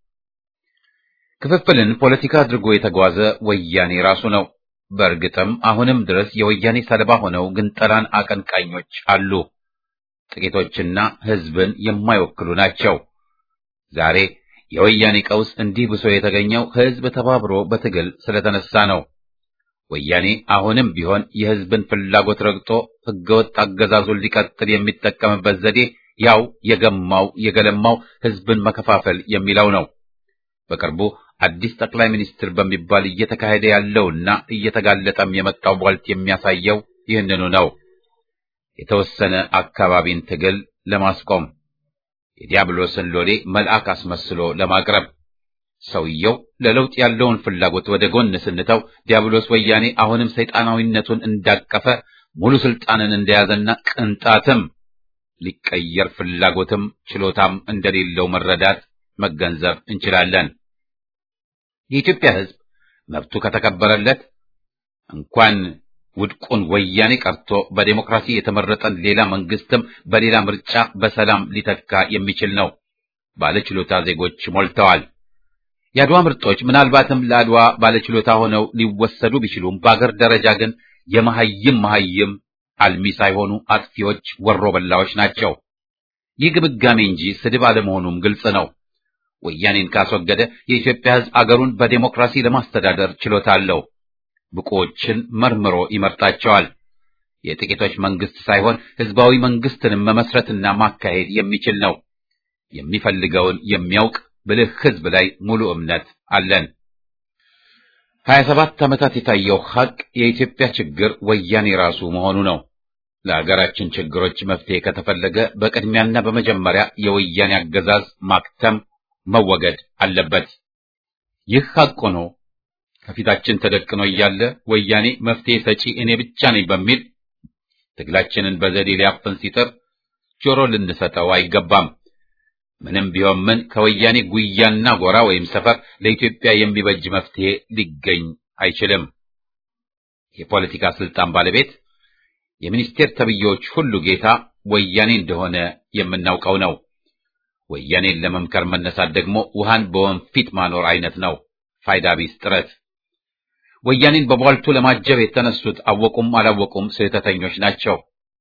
ክፍፍልን ፖለቲካ አድርጎ የተጓዘ ወያኔ ራሱ ነው። በእርግጥም አሁንም ድረስ የወያኔ ሰለባ ሆነው ግንጠላን አቀንቃኞች አሉ። ጥቂቶችና ሕዝብን የማይወክሉ ናቸው። ዛሬ የወያኔ ቀውስ እንዲህ ብሶ የተገኘው ሕዝብ ተባብሮ በትግል ስለተነሳ ነው። ወያኔ አሁንም ቢሆን የሕዝብን ፍላጎት ረግጦ ሕገወጥ አገዛዙን ሊቀጥል የሚጠቀምበት ዘዴ ያው የገማው የገለማው ሕዝብን መከፋፈል የሚለው ነው። በቅርቡ አዲስ ጠቅላይ ሚኒስትር በሚባል እየተካሄደ ያለውና እየተጋለጠም የመጣው ቧልት የሚያሳየው ይህንኑ ነው። የተወሰነ አካባቢን ትግል ለማስቆም የዲያብሎስን ሎሌ መልአክ አስመስሎ ለማቅረብ ሰውየው ለለውጥ ያለውን ፍላጎት ወደ ጎን ስንተው ዲያብሎስ ወያኔ አሁንም ሰይጣናዊነቱን እንዳቀፈ ሙሉ ስልጣንን እንደያዘና ቅንጣትም ሊቀየር ፍላጎትም ችሎታም እንደሌለው መረዳት መገንዘብ እንችላለን። የኢትዮጵያ ሕዝብ መብቱ ከተከበረለት እንኳን ውድቁን ወያኔ ቀርቶ በዴሞክራሲ የተመረጠን ሌላ መንግስትም በሌላ ምርጫ በሰላም ሊተካ የሚችል ነው። ባለችሎታ ዜጎች ሞልተዋል። የአድዋ ምርጦች ምናልባትም ለአድዋ ባለችሎታ ሆነው ሊወሰዱ ቢችሉም በአገር ደረጃ ግን የመሐይም መሐይም አልሚ ሳይሆኑ አጥፊዎች ወሮ በላዎች ናቸው። ይህ ግምጋሜ እንጂ ስድብ አለመሆኑም ግልጽ ነው። ወያኔን ካስወገደ የኢትዮጵያ ሕዝብ አገሩን በዴሞክራሲ ለማስተዳደር ችሎታ አለው። ብቁዎችን መርምሮ ይመርጣቸዋል። የጥቂቶች መንግስት ሳይሆን ህዝባዊ መንግስትንም መመስረትና ማካሄድ የሚችል ነው። የሚፈልገውን የሚያውቅ ብልህ ህዝብ ላይ ሙሉ እምነት አለን። ሀያ ሰባት ዓመታት የታየው ሀቅ የኢትዮጵያ ችግር ወያኔ ራሱ መሆኑ ነው። ለሀገራችን ችግሮች መፍትሄ ከተፈለገ በቅድሚያና በመጀመሪያ የወያኔ አገዛዝ ማክተም መወገድ አለበት። ይህ ሀቅ ሆኖ ከፊታችን ተደቅኖ እያለ ወያኔ መፍትሄ ሰጪ እኔ ብቻ ነኝ በሚል ትግላችንን በዘዴ ሊያፈን ሲጥር ጆሮ ልንሰጠው አይገባም። ምንም ቢሆን ምን ከወያኔ ጉያና ጎራ ወይም ሰፈር ለኢትዮጵያ የሚበጅ መፍትሄ ሊገኝ አይችልም። የፖለቲካ ስልጣን ባለቤት የሚኒስቴር ተብዬዎች ሁሉ ጌታ ወያኔ እንደሆነ የምናውቀው ነው። ወያኔን ለመምከር መነሳት ደግሞ ውሃን በወንፊት ማኖር አይነት ነው። ፋይዳ ቢስ ጥረት። ወያኔን በቧልቱ ለማጀብ የተነሱት አወቁም አላወቁም ስህተተኞች ናቸው።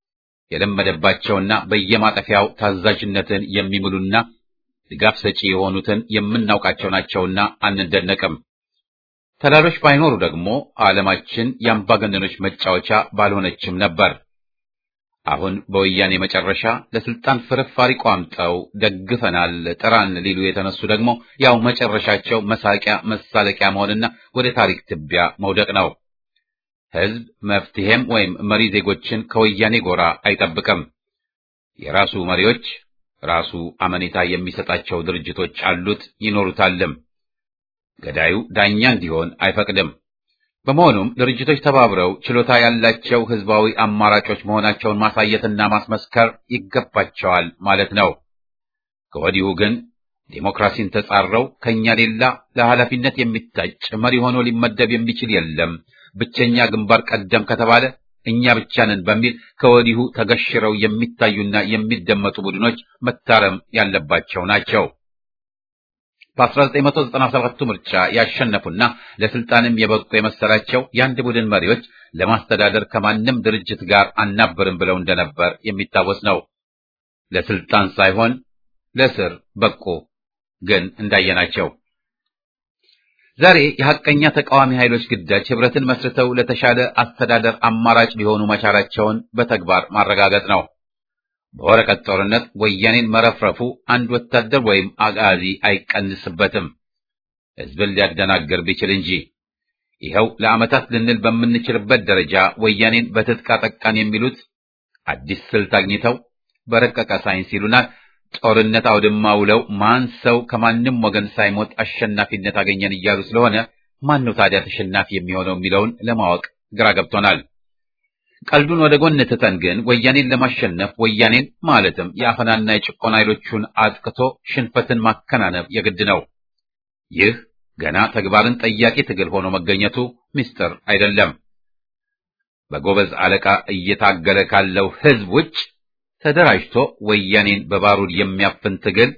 የለመደባቸውና በየማጠፊያው ታዛዥነትን የሚምሉና ድጋፍ ሰጪ የሆኑትን የምናውቃቸው ናቸውና አንደነቅም። ተላሎች ባይኖሩ ደግሞ ዓለማችን የአምባገነኖች መጫወቻ ባልሆነችም ነበር። አሁን በወያኔ መጨረሻ ለስልጣን ፍርፋሪ ቋምጠው ደግፈናል፣ ጥራን ሊሉ የተነሱ ደግሞ ያው መጨረሻቸው መሳቂያ መሳለቂያ መሆንና ወደ ታሪክ ትቢያ መውደቅ ነው። ሕዝብ መፍትሄም ወይም መሪ ዜጎችን ከወያኔ ጎራ አይጠብቅም። የራሱ መሪዎች ራሱ አመኔታ የሚሰጣቸው ድርጅቶች አሉት ይኖሩታልም። ገዳዩ ዳኛ እንዲሆን አይፈቅድም። በመሆኑም ድርጅቶች ተባብረው ችሎታ ያላቸው ህዝባዊ አማራጮች መሆናቸውን ማሳየትና ማስመስከር ይገባቸዋል ማለት ነው። ከወዲሁ ግን ዴሞክራሲን ተጻረው ከኛ ሌላ ለኃላፊነት የሚታጭ መሪ ሆኖ ሊመደብ የሚችል የለም፣ ብቸኛ ግንባር ቀደም ከተባለ እኛ ብቻ ነን በሚል ከወዲሁ ተገሽረው የሚታዩና የሚደመጡ ቡድኖች መታረም ያለባቸው ናቸው። በ1997 ምርጫ ያሸነፉና ለስልጣንም የበቁ የመሰላቸው የአንድ ቡድን መሪዎች ለማስተዳደር ከማንም ድርጅት ጋር አናበርም ብለው እንደነበር የሚታወስ ነው። ለስልጣን ሳይሆን ለስር በቁ። ግን እንዳየናቸው ዛሬ የሐቀኛ ተቃዋሚ ኃይሎች ግዳጅ ህብረትን መስርተው ለተሻለ አስተዳደር አማራጭ ሊሆኑ መቻላቸውን በተግባር ማረጋገጥ ነው። በወረቀት ጦርነት ወያኔን መረፍረፉ አንድ ወታደር ወይም አጋዚ አይቀንስበትም፣ ህዝብን ሊያደናግር ቢችል እንጂ። ይኸው ለዓመታት ልንል በምንችልበት ደረጃ ወያኔን በትጥቅ አጠቃን የሚሉት አዲስ ስልት አግኝተው በረቀቀ ሳይንስ ይሉናል ጦርነት አውድማ ውለው ማን ሰው ከማንም ወገን ሳይሞት አሸናፊነት አገኘን እያሉ ስለሆነ ማን ነው ታዲያ ተሸናፊ የሚሆነው የሚለውን ለማወቅ ግራ ገብቶናል። ቀልዱን ወደ ጎን ትተን ግን ወያኔን ለማሸነፍ ወያኔን ማለትም የአፈናና የጭቆና ኃይሎቹን አጥቅቶ ሽንፈትን ማከናነብ የግድ ነው። ይህ ገና ተግባርን ጠያቂ ትግል ሆኖ መገኘቱ ምስጢር አይደለም። በጎበዝ አለቃ እየታገለ ካለው ህዝብ ውጭ ተደራጅቶ ወያኔን በባሩድ የሚያፍን ትግል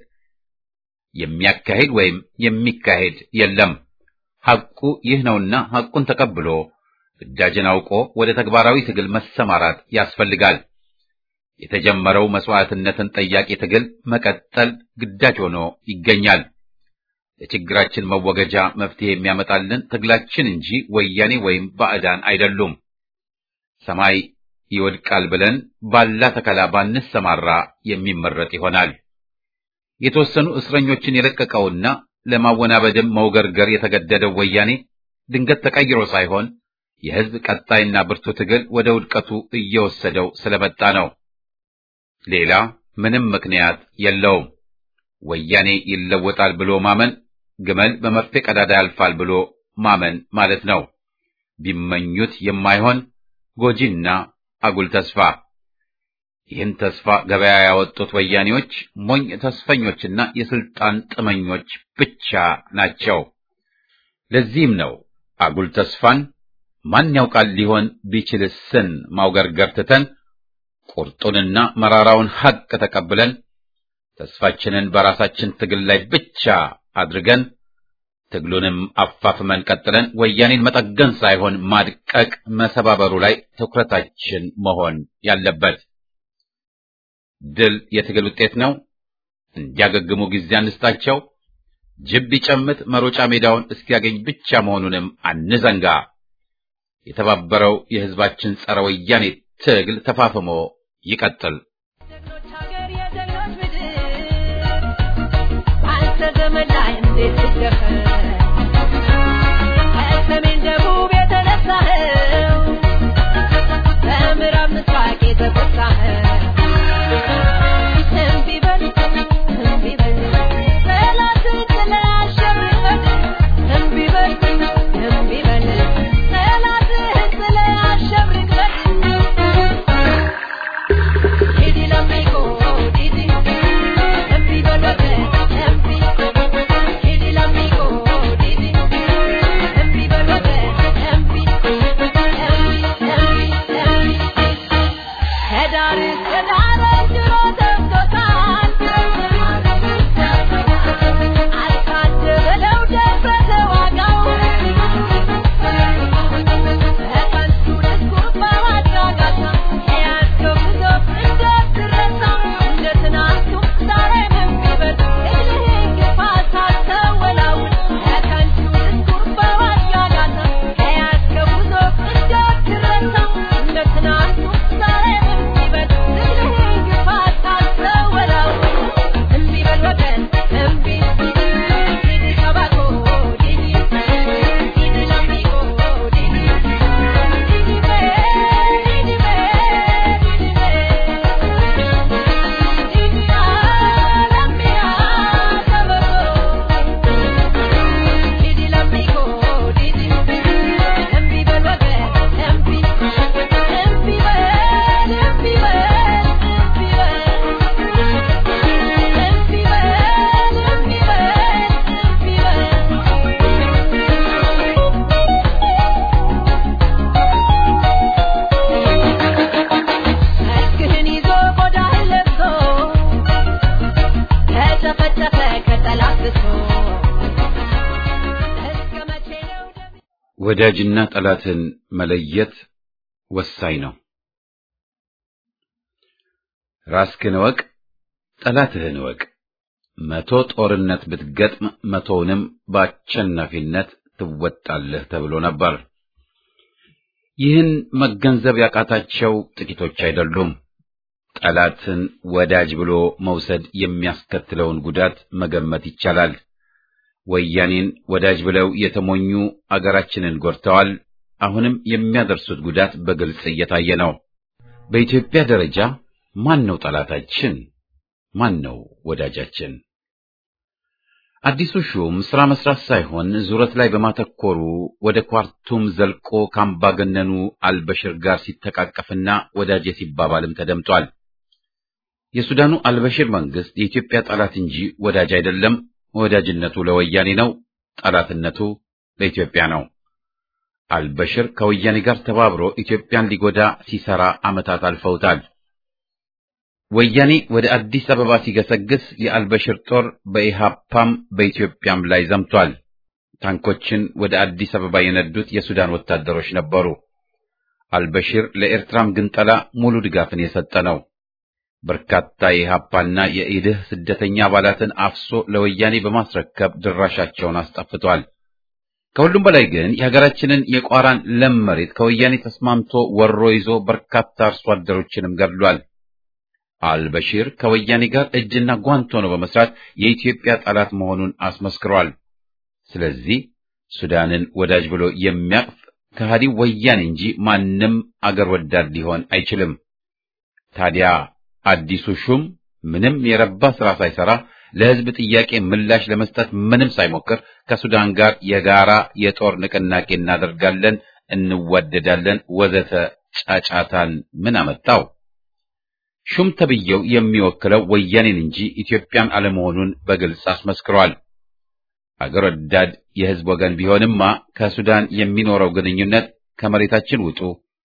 የሚያካሂድ ወይም የሚካሄድ የለም። ሐቁ ይህ ነውና ሐቁን ተቀብሎ ግዳጅን አውቆ ወደ ተግባራዊ ትግል መሰማራት ያስፈልጋል። የተጀመረው መስዋዕትነትን ጠያቂ ትግል መቀጠል ግዳጅ ሆኖ ይገኛል። ለችግራችን መወገጃ መፍትሄ የሚያመጣልን ትግላችን እንጂ ወያኔ ወይም ባዕዳን አይደሉም። ሰማይ ይወድቃል ብለን ባላ ተከላ ባንሰማራ የሚመረጥ ይሆናል። የተወሰኑ እስረኞችን የለቀቀውና ለማወናበድም መውገርገር የተገደደው ወያኔ ድንገት ተቀይሮ ሳይሆን የህዝብ ቀጣይና ብርቱ ትግል ወደ ውድቀቱ እየወሰደው ስለመጣ ነው። ሌላ ምንም ምክንያት የለውም። ወያኔ ይለወጣል ብሎ ማመን ግመል በመርፌ ቀዳዳ ያልፋል ብሎ ማመን ማለት ነው። ቢመኙት የማይሆን ጎጂና አጉል ተስፋ። ይህን ተስፋ ገበያ ያወጡት ወያኔዎች ሞኝ ተስፈኞችና የስልጣን ጥመኞች ብቻ ናቸው። ለዚህም ነው አጉል ተስፋን ማን ያውቃል ሊሆን ቢችልስን ማውገርገር ትተን ቁርጡንና መራራውን ሐቅ ተቀብለን ተስፋችንን በራሳችን ትግል ላይ ብቻ አድርገን ትግሉንም አፋፍመን ቀጥለን ወያኔን መጠገን ሳይሆን ማድቀቅ፣ መሰባበሩ ላይ ትኩረታችን መሆን ያለበት። ድል የትግል ውጤት ነው። እንዲያገግሙ ጊዜ አንስጣቸው። ጅብ ቢጨምት መሮጫ ሜዳውን እስኪያገኝ ብቻ መሆኑንም አንዘንጋ። የተባበረው የሕዝባችን ጸረ ወያኔ ትግል ተፋፍሞ ይቀጥል። ከሰሜን ደቡብ የተነሳኸው በምዕራብ ምስራቅ የተጎሳኸው እምቢ በል እምቢ በል ጠላትን ጥለህ አሸንፈን እምቢ በል እምቢ በል ጠላትህን ጥለህ አሸንፈን ዲዲ ለሚቆ ዲዲ እምቢ በል ወገን እምቢ ዲዲ ለሚቆ ዲዲ እምቢ በል ወገን እምቢ እምቢ እምቢ እምቢ ከዳር እስከ ዳር ድሮ ደርሶታል አልታደለው ደረሰ ዋጋው በከንቱ ድስኩር በማጫጋታ የያዝከው ጉዞ እንዳትረሳ እንደ ትናንቱ ዛሬም እምቢበል እልህን ግፋ ሳትወላውል በከንቱ ድስኩር በማጫጋታ የያዝከው ጉዞ እንዳትረሳ እንደ ትናንቱ ዛሬም እምቢበል እልህን ግፋ ሳትወላውል እምቢበል ወገን እምቢ ዲዲ ሸባቆ ዲዲ ዲዲ ለሚቆ ዲዲ ዲዲ በል ዲዲ በል ዲዲ በል ዲዲ አለሚያ ተበቆ ዲዲ ለሚቆ ዲዲ እምቢ በል ወገን እምቢ እምቢ በል እምቢ በል እምቢ በል እምቢ በል እምቢ በል እምቢ መስክህን ይዞ ቆዳህን ለብሶ ተጨፈጨፈ ከጠላት ብሶ እስከ መቼ ነው ደም ወዳጅና ጠላትን መለየት ወሳኝ ነው። ራስህን እወቅ፣ ጠላትህን እወቅ። መቶ ጦርነት ብትገጥም መቶውንም በአሸናፊነት ትወጣለህ ተብሎ ነበር። ይህን መገንዘብ ያቃታቸው ጥቂቶች አይደሉም። ጠላትን ወዳጅ ብሎ መውሰድ የሚያስከትለውን ጉዳት መገመት ይቻላል። ወያኔን ወዳጅ ብለው የተሞኙ አገራችንን ጎድተዋል። አሁንም የሚያደርሱት ጉዳት በግልጽ እየታየ ነው። በኢትዮጵያ ደረጃ ማን ነው ጠላታችን? ማን ነው ወዳጃችን? አዲሱ ሹም ስራ መስራት ሳይሆን ዙረት ላይ በማተኮሩ ወደ ኳርቱም ዘልቆ ካምባገነኑ አልበሽር ጋር ሲተቃቀፍና ወዳጄ ሲባባልም ተደምጧል። የሱዳኑ አልበሽር መንግስት የኢትዮጵያ ጠላት እንጂ ወዳጅ አይደለም። ወዳጅነቱ ለወያኔ ነው፣ ጠላትነቱ ለኢትዮጵያ ነው። አልበሽር ከወያኔ ጋር ተባብሮ ኢትዮጵያን ሊጎዳ ሲሰራ ዓመታት አልፈውታል። ወያኔ ወደ አዲስ አበባ ሲገሰግስ የአልበሽር ጦር በኢሃፓም በኢትዮጵያም ላይ ዘምቷል። ታንኮችን ወደ አዲስ አበባ የነዱት የሱዳን ወታደሮች ነበሩ። አልበሽር ለኤርትራም ግንጠላ ሙሉ ድጋፍን የሰጠ ነው። በርካታ የኢሃፓና የኢድህ ስደተኛ አባላትን አፍሶ ለወያኔ በማስረከብ ድራሻቸውን አስጠፍቷል። ከሁሉም በላይ ግን የሀገራችንን የቋራን ለም መሬት ከወያኔ ተስማምቶ ወሮ ይዞ በርካታ አርሶ አደሮችንም ገድሏል። አልበሺር ከወያኔ ጋር እጅና ጓንት ሆኖ በመስራት የኢትዮጵያ ጠላት መሆኑን አስመስክሯል። ስለዚህ ሱዳንን ወዳጅ ብሎ የሚያቅፍ ከሃዲው ወያኔ እንጂ ማንም አገር ወዳድ ሊሆን አይችልም። ታዲያ አዲሱ ሹም ምንም የረባ ስራ ሳይሰራ ለሕዝብ ጥያቄ ምላሽ ለመስጠት ምንም ሳይሞክር ከሱዳን ጋር የጋራ የጦር ንቅናቄ እናደርጋለን፣ እንዋደዳለን፣ ወዘተ ጫጫታን ምን አመጣው? ሹም ተብዬው የሚወክለው ወያኔን እንጂ ኢትዮጵያን አለመሆኑን በግልጽ አስመስክሯል። አገር ወዳድ የሕዝብ ወገን ቢሆንማ ከሱዳን የሚኖረው ግንኙነት ከመሬታችን ውጡ፣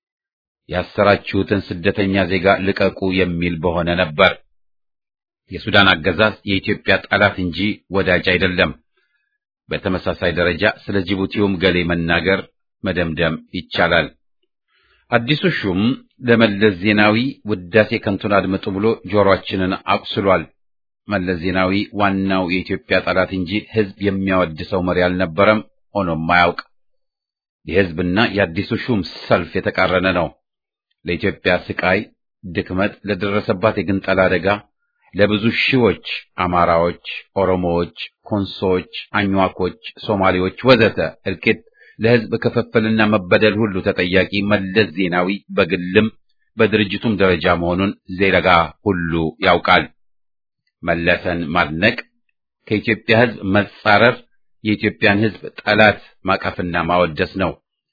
ያሰራችሁትን ስደተኛ ዜጋ ልቀቁ የሚል በሆነ ነበር። የሱዳን አገዛዝ የኢትዮጵያ ጠላት እንጂ ወዳጅ አይደለም። በተመሳሳይ ደረጃ ስለ ጅቡቲውም ገሌ መናገር መደምደም ይቻላል። አዲሱ ሹም ለመለስ ዜናዊ ውዳሴ ከንቱን አድምጡ ብሎ ጆሮአችንን አቁስሏል። መለስ ዜናዊ ዋናው የኢትዮጵያ ጠላት እንጂ ሕዝብ የሚያወድሰው መሪ አልነበረም፣ ሆኖም አያውቅ። የሕዝብና የአዲሱ ሹም ሰልፍ የተቃረነ ነው። ለኢትዮጵያ ስቃይ፣ ድክመት፣ ለደረሰባት የግንጠላ አደጋ ለብዙ ሺዎች አማራዎች፣ ኦሮሞዎች፣ ኮንሶዎች፣ አኝዋኮች፣ ሶማሌዎች ወዘተ እልቂት ለሕዝብ ክፍፍልና መበደል ሁሉ ተጠያቂ መለስ ዜናዊ በግልም በድርጅቱም ደረጃ መሆኑን ዜጋ ሁሉ ያውቃል። መለሰን ማድነቅ ከኢትዮጵያ ሕዝብ መጻረር የኢትዮጵያን ሕዝብ ጠላት ማቀፍና ማወደስ ነው።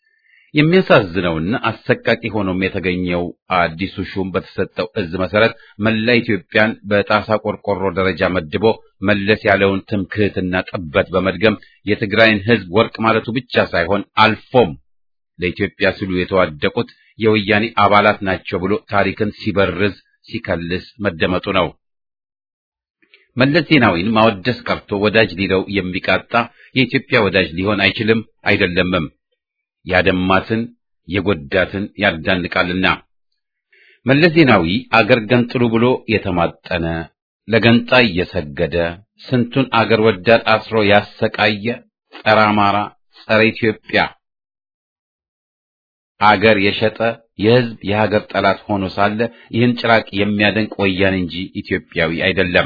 የሚያሳዝነውና አሰቃቂ ሆኖም የተገኘው አዲሱ ሹም በተሰጠው እዝ መሰረት መላ ኢትዮጵያን በጣሳ ቆርቆሮ ደረጃ መድቦ መለስ ያለውን ትምክህትና ጥበት በመድገም የትግራይን ሕዝብ ወርቅ ማለቱ ብቻ ሳይሆን አልፎም ለኢትዮጵያ ሲሉ የተዋደቁት የወያኔ አባላት ናቸው ብሎ ታሪክን ሲበርዝ ሲከልስ መደመጡ ነው። መለስ ዜናዊን ማወደስ ቀርቶ ወዳጅ ሊለው የሚቃጣ የኢትዮጵያ ወዳጅ ሊሆን አይችልም አይደለምም። ያደማትን የጎዳትን ያዳንቃልና። መለስ ዜናዊ አገር ገንጥሉ ብሎ የተማጠነ ለገንጣይ የሰገደ ስንቱን አገር ወዳድ አስሮ ያሰቃየ ጸረ አማራ፣ ጸረ ኢትዮጵያ አገር የሸጠ የሕዝብ የሀገር ጠላት ሆኖ ሳለ ይህን ጭራቅ የሚያደንቅ ወያኔ እንጂ ኢትዮጵያዊ አይደለም።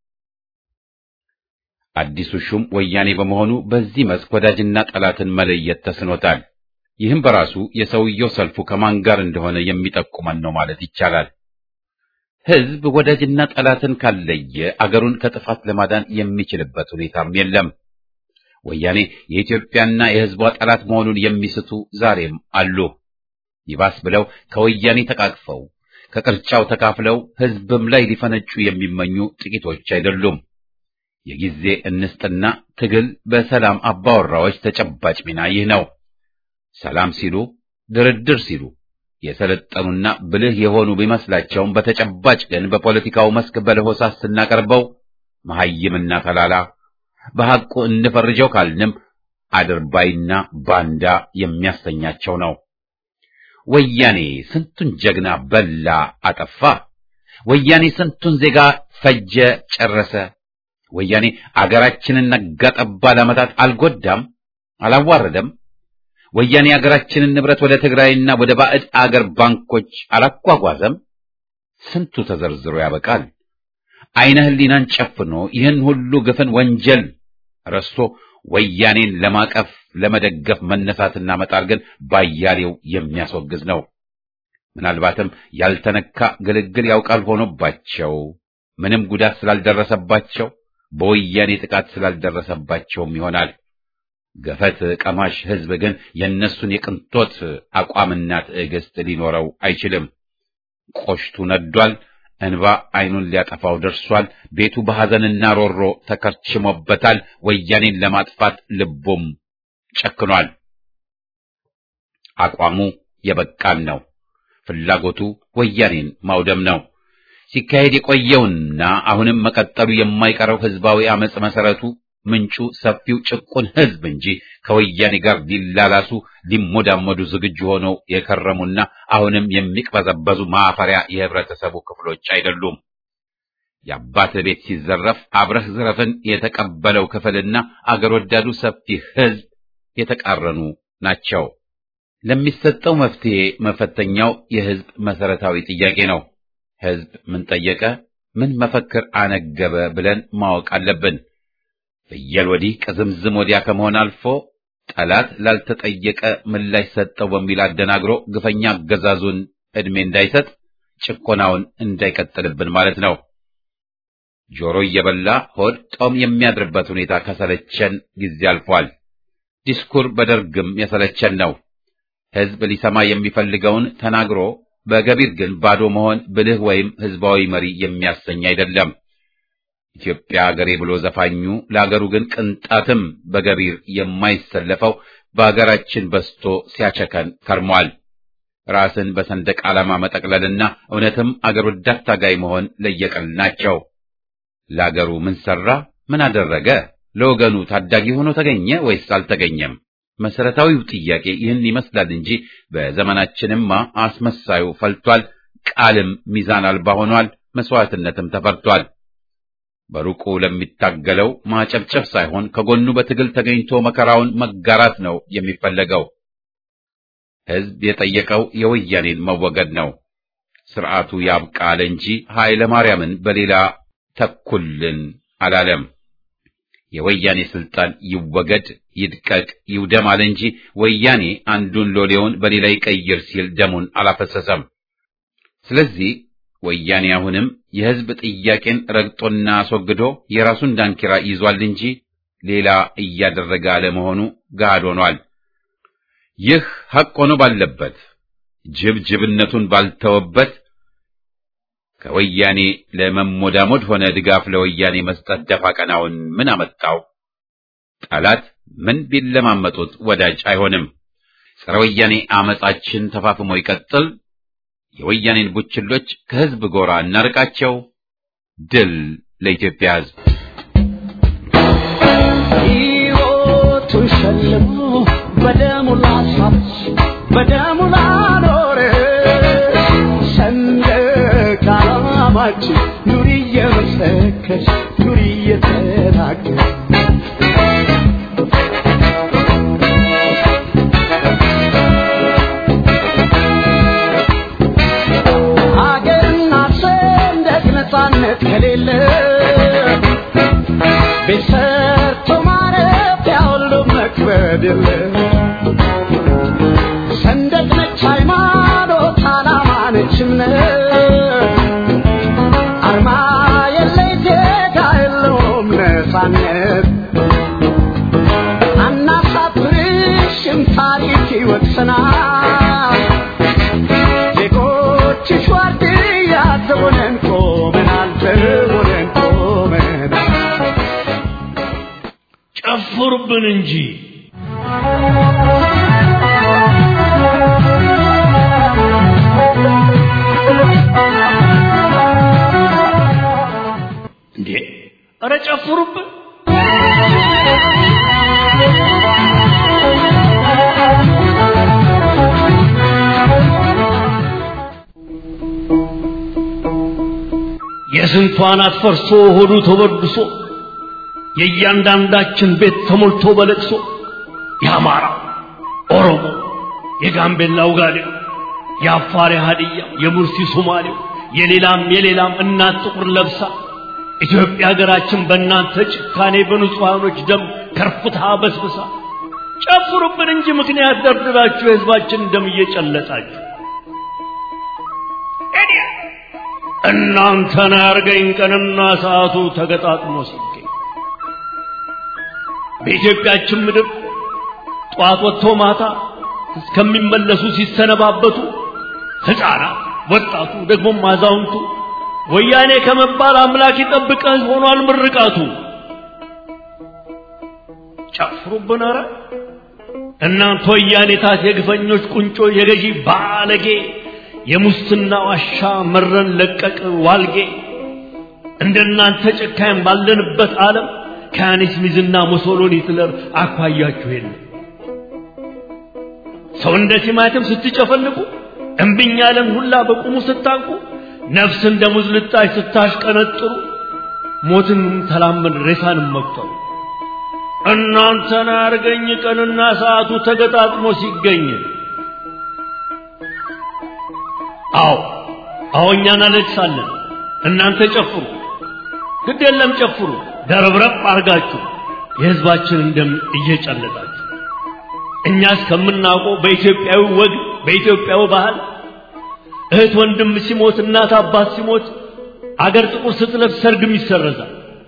አዲሱ ሹም ወያኔ በመሆኑ በዚህ መስክ ወዳጅና ጠላትን መለየት ተስኖታል። ይህም በራሱ የሰውየው ሰልፉ ከማን ጋር እንደሆነ የሚጠቁመን ነው ማለት ይቻላል። ሕዝብ ወዳጅና ጠላትን ካለየ አገሩን ከጥፋት ለማዳን የሚችልበት ሁኔታም የለም። ወያኔ የኢትዮጵያና የሕዝቧ ጠላት መሆኑን የሚስቱ ዛሬም አሉ። ይባስ ብለው ከወያኔ ተቃቅፈው ከቅርጫው ተካፍለው ሕዝብም ላይ ሊፈነጩ የሚመኙ ጥቂቶች አይደሉም። የጊዜ እንስጥና ትግል በሰላም አባወራዎች ተጨባጭ ሚና ይህ ነው። ሰላም ሲሉ ድርድር ሲሉ የሰለጠኑና ብልህ የሆኑ ቢመስላቸውም በተጨባጭ ግን በፖለቲካው መስክ በለሆሳስ ስናቀርበው መሐይምና ተላላ በሐቁ እንፈርጀው ካልንም አድርባይና ባንዳ የሚያሰኛቸው ነው። ወያኔ ስንቱን ጀግና በላ አጠፋ። ወያኔ ስንቱን ዜጋ ፈጀ ጨረሰ። ወያኔ አገራችንን ነጋጠባ ለዓመታት አልጎዳም፣ አላዋረደም። ወያኔ አገራችንን ንብረት ወደ ትግራይና ወደ ባዕድ አገር ባንኮች አላጓጓዘም። ስንቱ ተዘርዝሮ ያበቃል። አይነ ህሊናን ጨፍኖ ይህን ሁሉ ግፍን ወንጀል ረስቶ ወያኔን ለማቀፍ ለመደገፍ መነሳትና መጣር ግን ባያሌው የሚያስወግዝ ነው። ምናልባትም ያልተነካ ግልግል ያውቃል ሆኖባቸው ምንም ጉዳት ስላልደረሰባቸው በወያኔ ጥቃት ስላልደረሰባቸውም ይሆናል። ገፈት ቀማሽ ሕዝብ ግን የእነሱን የቅንጦት አቋምና ትዕግስት ሊኖረው አይችልም። ቆሽቱ ነዷል። እንባ አይኑን ሊያጠፋው ደርሷል። ቤቱ በሐዘንና ሮሮ ተከርችሞበታል። ወያኔን ለማጥፋት ልቡም ጨክኗል። አቋሙ የበቃን ነው። ፍላጎቱ ወያኔን ማውደም ነው። ሲካሄድ የቆየውና አሁንም መቀጠሉ የማይቀረው ህዝባዊ አመጽ መሰረቱ ምንጩ ሰፊው ጭቁን ህዝብ እንጂ ከወያኔ ጋር ሊላላሱ ሊሞዳመዱ ዝግጁ ሆነው የከረሙና አሁንም የሚቅበዘበዙ ማፈሪያ የህብረተሰቡ ክፍሎች አይደሉም። የአባት ቤት ሲዘረፍ አብረህ ዝረፍን የተቀበለው ክፍልና አገር ወዳዱ ሰፊ ህዝብ የተቃረኑ ናቸው። ለሚሰጠው መፍትሄ መፈተኛው የህዝብ መሰረታዊ ጥያቄ ነው። ህዝብ ምን ጠየቀ፣ ምን መፈክር አነገበ ብለን ማወቅ አለብን። ፍየል ወዲህ ቅዝምዝም ወዲያ ከመሆን አልፎ ጠላት ላልተጠየቀ ምላሽ ሰጠው በሚል አደናግሮ ግፈኛ አገዛዙን ዕድሜ እንዳይሰጥ ጭቆናውን እንዳይቀጥልብን ማለት ነው። ጆሮ እየበላ ሆድ ጦም የሚያድርበት ሁኔታ ከሰለቸን ጊዜ አልፏል። ዲስኩር በደርግም የሰለቸን ነው። ሕዝብ ሊሰማ የሚፈልገውን ተናግሮ በገቢር ግን ባዶ መሆን ብልህ ወይም ሕዝባዊ መሪ የሚያሰኝ አይደለም። ኢትዮጵያ አገሬ ብሎ ዘፋኙ ለአገሩ ግን ቅንጣትም በገቢር የማይሰለፈው በአገራችን በስቶ ሲያቸከን ከርሟል። ራስን በሰንደቅ ዓላማ መጠቅለልና እውነትም አገር ወዳድ ታጋይ መሆን ለየቀል ናቸው። ለአገሩ ምን ሰራ? ምን አደረገ? ለወገኑ ታዳጊ ሆኖ ተገኘ ወይስ አልተገኘም? መሰረታዊው ጥያቄ ይህን ይመስላል እንጂ በዘመናችንማ አስመሳዩ ፈልቷል። ቃልም ሚዛን አልባ ሆኗል። መስዋዕትነትም ተፈርቷል። በሩቁ ለሚታገለው ማጨብጨብ ሳይሆን ከጎኑ በትግል ተገኝቶ መከራውን መጋራት ነው የሚፈለገው። ሕዝብ የጠየቀው የወያኔን መወገድ ነው። ስርዓቱ ያብቃል እንጂ ኃይለ ማርያምን በሌላ ተኩልን አላለም። የወያኔ ስልጣን ይወገድ፣ ይድቀቅ፣ ይውደም አለ እንጂ ወያኔ አንዱን ሎሌውን በሌላ ይቀይር ሲል ደሙን አላፈሰሰም። ስለዚህ ወያኔ አሁንም የሕዝብ ጥያቄን ረግጦና አስወግዶ የራሱን ዳንኪራ ይዟል እንጂ ሌላ እያደረገ አለመሆኑ ገሃድ ሆኗል። ይህ ሐቅ ሆኖ ባለበት ጅብ ጅብነቱን ባልተወበት ከወያኔ ለመሞዳሞድ ሆነ ድጋፍ ለወያኔ መስጠት ደፋ ቀናውን ምን አመጣው? ጠላት ምን ቢለማመጡት ወዳጅ አይሆንም። ጸረ ወያኔ አመጻችን ተፋፍሞ ይቀጥል። የወያኔን ቡችሎች ከሕዝብ ጎራ እናርቃቸው። ድል ለኢትዮጵያ ሕዝብ። ሕይወቱን ሸልሞ በደሙ ላሳች በደሙ ላኖረ ሰንደቅ ዓላማችን ኑሪ እየመሰከች ኑሪ እየተናገር ሀገርና ሰንደቅ ነፃነት ከሌለ ቤት ሰርቶ ማረፊያ ሁሉ መክበድ የለ ሰንደቅ ነች ሃይማኖት፣ ዓላማ ነች እምነት፣ አርማ የለይ ዜጋ የለውም ነፃነት። አናሳፍርሽም ታሪክ ይወቅሰናል። ዜጎችሽ ዋርድያ ዘቦነን ቆመናል፣ ዘቦነን ቆመናል። ጨፍሩብን እንጂ እንዴ! ኧረ ጨፍሩብን! የስንቱ አናት ፈርሶ ሆዱ ተበድሶ የእያንዳንዳችን ቤት ተሞልቶ በለቅሶ የአማራ ኦሮሞ፣ የጋምቤላ ውጋዴው፣ የአፋር የሀዲያ፣ የሙርሲ ሶማሌው፣ የሌላም የሌላም እናት ጥቁር ለብሳ ኢትዮጵያ ሀገራችን በእናንተ ጭካኔ በንጹሐኖች ደም ከርፍታ በስብሳ ጨፍሩብን እንጂ ምክንያት ደርድራችሁ የሕዝባችን ደም እየጨለጣችሁ እናንተን ያርገኝ ቀንና ሰዓቱ ተገጣጥሞ ሲገኝ በኢትዮጵያችን ምድር ጠዋት ወጥቶ ማታ እስከሚመለሱ ሲሰነባበቱ ሕፃናት፣ ወጣቱ፣ ደግሞም አዛውንቱ ወያኔ ከመባል አምላክ ይጠብቀህ ሆኗል ምርቃቱ። ጨፍሩብን ኧረ እናንተ ወያኔታት የግፈኞች ቁንጮ የገዢ ባለጌ የሙስና ዋሻ መረን ለቀቅ ዋልጌ እንደናንተ ጨካኝ ባለንበት ዓለም ከያኔስ ሚዝና ሙሶሎኒ ሂትለር አኳያችሁ የለም። ሰው እንደ ቲማቲም ስትጨፈልቁ እምብኝ ያለን ሁላ በቁሙ ስታንቁ ነፍስ እንደ ሙዝ ልጣጭ ስታሽቀነጥሩ ሞትን ተላመን ሬሳንም መቁጠሩ እናንተን አርገኝ ቀንና ሰዓቱ ተገጣጥሞ ሲገኝ አዎ አዎ እኛ እናለቅሳለን እናንተ ጨፍሩ ግድ የለም ጨፍሩ ደረብረብ አርጋችሁ የሕዝባችንን ደም እየጨለጣችሁ እኛ እስከምናውቀው በኢትዮጵያዊ ወግ በኢትዮጵያዊ ባህል እህት ወንድም ሲሞት እናት አባት ሲሞት አገር ጥቁር ስትለብስ ሰርግም ይሰረዛል።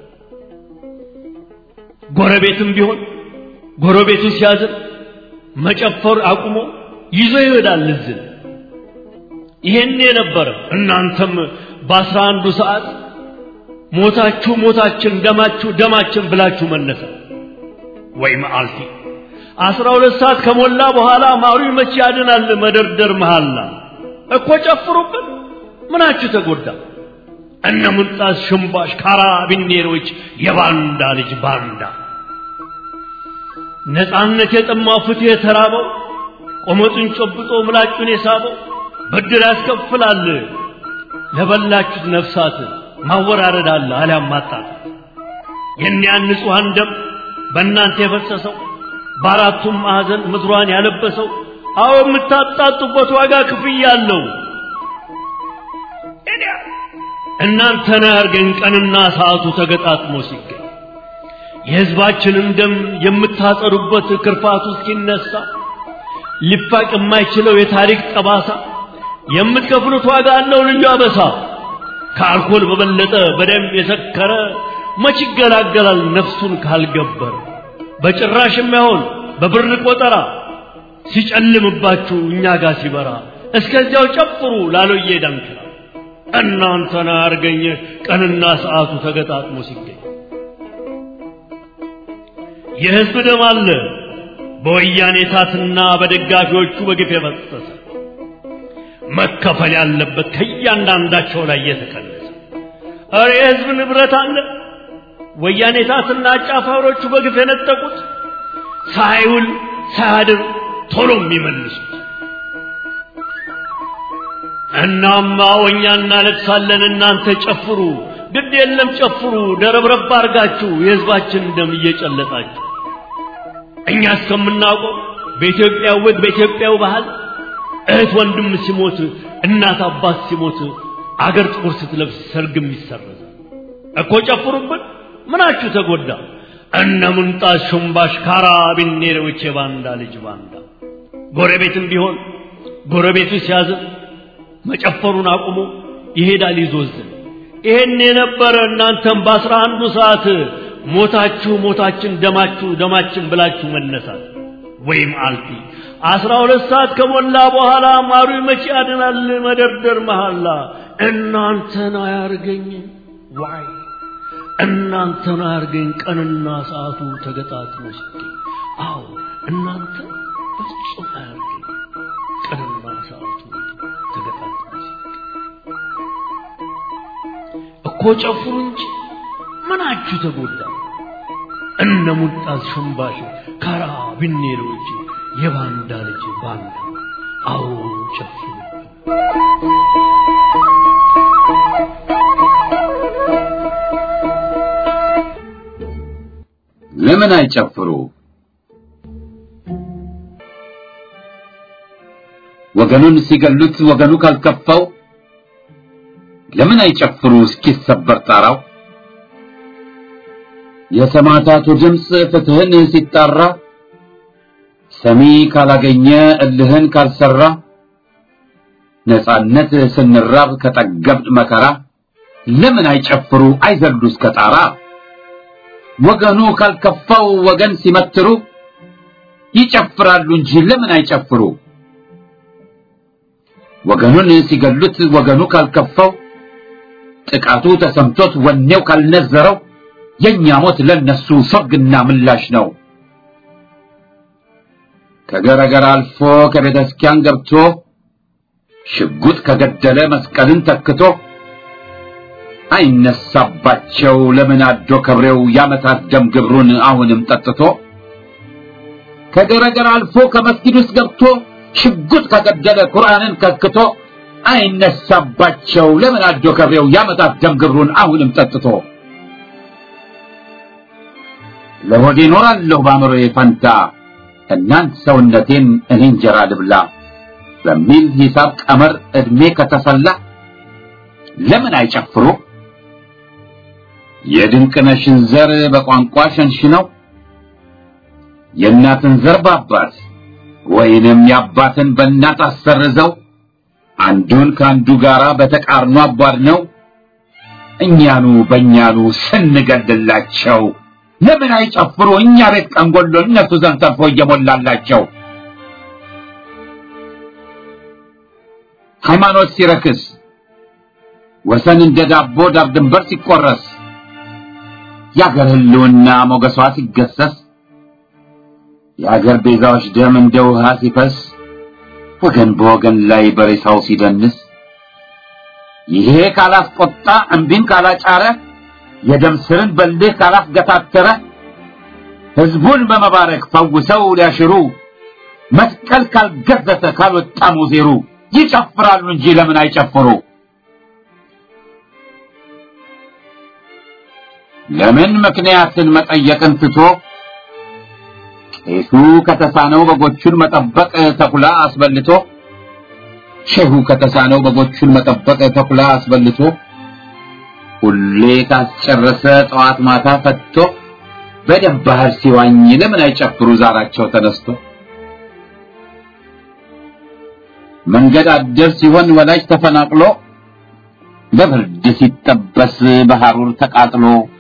ጎረቤትም ቢሆን ጎረቤቱ ሲያዝን መጨፈር አቁሞ ይዞ ይሄዳል እዝን። ይሄን የነበረ እናንተም በአስራ አንዱ ሰዓት ሞታችሁ ሞታችን ደማችሁ ደማችን ብላችሁ መነሳ ወይ መዓልቲ አስራ ሁለት ሰዓት ከሞላ በኋላ ማሩ መቼ ያድናል መደርደር መሃላ እኮ ጨፍሩብን ምናችሁ ተጎዳ እነ ሙንጣስ ሽምባሽ ካራቢኔሮች የባንዳ ልጅ ባንዳ ነፃነት የጠማው ፍትህ የተራበው ቆመጡን ጨብጦ ምላጩን የሳበው ብድር ያስከፍላል ለበላችሁት ነፍሳት ማወራረድ አለ አሊያም ማጣት የእኒያን ንጹሐን ደም በእናንተ የፈሰሰው በአራቱም ማዕዘን ምድሯን ያለበሰው አዎ የምታጣጡበት ዋጋ ክፍያ አለው እናንተን ያርገን ቀንና ሰዓቱ ተገጣጥሞ ሲገኝ የሕዝባችንን ደም የምታጠሩበት ክርፋቱ እስኪነሳ ሊፋቅ የማይችለው የታሪክ ጠባሳ የምትከፍሉት ዋጋ አለው ልዩ አበሳ ከአልኮል በበለጠ በደም የሰከረ መች ይገላገላል ነፍሱን ካልገበረ በጭራሽ የማይሆን በብር ቆጠራ ሲጨልምባችሁ እኛ ጋር ሲበራ እስከዚያው ጨፍሩ ላሎዬ ዳንክራ እናንተን አርገኝ ቀንና ሰዓቱ ተገጣጥሞ ሲገኝ የሕዝብ ደም አለ በወያኔ ታትና በደጋፊዎቹ በግፍ የፈሰሰ መከፈል ያለበት ከእያንዳንዳቸው ላይ የተቀነሰ እረ የሕዝብ ንብረት አለ ወያኔ ታትና አጫፋሪዎቹ በግፍ የነጠቁት ሳይውል ሳያድር ቶሎ የሚመልሱት እናማ ወኛ እናለቅሳለን እናንተ ጨፍሩ ግድ የለም ጨፍሩ ደረብረብ አርጋችሁ የሕዝባችን ደም እየጨለጣችሁ እኛ እስከምናውቀው በኢትዮጵያ ወግ በኢትዮጵያው ባህል እህት ወንድም ሲሞት እናት አባት ሲሞት አገር ጥቁር ስትለብስ ሰርግም ይሰረዛል እኮ ጨፍሩብን ምናችሁ ተጎዳ እነ ምንጣት ሹምባሽ ካራቢኔሮች የባንዳ ልጅ ባንዳ ጎረቤትም ቢሆን ጎረቤቱ ሲያዝን መጨፈሩን አቁሞ ይሄዳል ይዞዝን ይሄን የነበረ እናንተም በአስራ አንዱ ሰዓት ሞታችሁ ሞታችን ደማችሁ ደማችን ብላችሁ መነሳት ወይም አልፊ አስራ ሁለት ሰዓት ከሞላ በኋላ ማሩ መቼ ያድናል መደርደር መሐላ እናንተን አያርገኝ ዋይ እናንተን አያርገኝ ቀንና ሰዓቱ ተገጣጥሞ ሲገኝ አዎ እናንተ በፍጹም አያርገኝ ቀንና ሰዓቱ ተገጣጥሞ ሲገኝ እኮ ጨፍሩ እንጂ ምናችሁ ተጎዳ እነ ሙልጣዝ ሽምባሽ ካራ ቢኔሮች የባንዳ ልጅ ባንዳ አዎ ጨፍሩ ለምን አይጨፍሩ? ወገኑን ሲገሉት ወገኑ ካልከፋው ለምን አይጨፍሩ እስኪሰበር ጣራው? የሰማዕታቱ ድምፅ ፍትህን ሲጣራ ሰሚ ካላገኘ እልህን ካልሰራ ነጻነት ስንራብ ከጠገብድ መከራ ለምን አይጨፍሩ አይዘሉ እስከ ጣራ? ወገኑ ካልከፋው ወገን ሲመትሩ ይጨፍራሉ እንጂ ለምን አይጨፍሩ? ወገኑን ሲገሉት ወገኑ ካልከፋው ጥቃቱ ተሰምቶት ወኔው ካልነዘረው የኛ ሞት ለነሱ ሰርግና ምላሽ ነው። ከገረገር አልፎ ከቤተ ክርስቲያን ገብቶ ሽጉጥ ከገደለ መስቀልን ተክቶ አይነሳባቸው ለምን አዶ ከብሬው ያመታት ደም ግብሩን አሁንም ጠጥቶ ከገረገር አልፎ ከመስጊድ ውስጥ ገብቶ ሽጉጥ ከገደለ ቁርአንን ከክቶ አይነሳባቸው ለምን አዶ ከብሬው ያመታት ደም ግብሩን አሁንም ጠጥቶ ለሆዴ ኖራለሁ በአእምሮዬ ፈንታ እናንት ሰውነቴን እኔ እንጀራ ልብላ በሚል ሂሳብ ቀመር ዕድሜ ከተሰላ ለምን አይጨፍሩ? የድንቅነሽን ዘር በቋንቋ ሸንሽነው የእናትን ዘር በአባት ወይንም የአባትን በእናት አሰርዘው አንዱን ከአንዱ ጋራ በተቃርኖ አቧድነው እኛኑ በእኛኑ ስንገድላቸው ለምን አይጨፍሩ እኛ ቤት ቀንጎሎ እነሱ ዘንድ ተርፎ እየሞላላቸው ሃይማኖት ሲረክስ ወሰን እንደ ዳቦ ዳር ድንበር ሲቆረስ የአገር ህልውና ሞገሷ ሲገሰስ የአገር ቤዛዎች ደም እንደ ውሃ ሲፈስ ወገን በወገን ላይ በሬሳው ሲደንስ ይሄ ካላስቆጣ እምቢን ካላጫረ የደም ስርን በልህ ካላስገታተረ ህዝቡን በመባረክ ፈውሰው ሊያሽሩ መስቀል ካልገዘተ ካልወጣ ሙዜሩ ይጨፍራሉ እንጂ ለምን አይጨፍሩ? ለምን ምክንያትን መጠየቅን ትቶ ቄሱ ከተሳነው በጎቹን መጠበቅ ተኩላ አስበልቶ ሼሁ ከተሳነው በጎቹን መጠበቅ ተኩላ አስበልቶ ሁሌ ካስጨረሰ ጠዋት ማታ ፈትቶ በደም ባህር ሲዋኝ ለምን አይጨፍሩ ዛራቸው ተነስቶ መንገድ አደር ሲሆን ወላጅ ተፈናቅሎ በብርድ ሲጠበስ በሐሩር ተቃጥሎ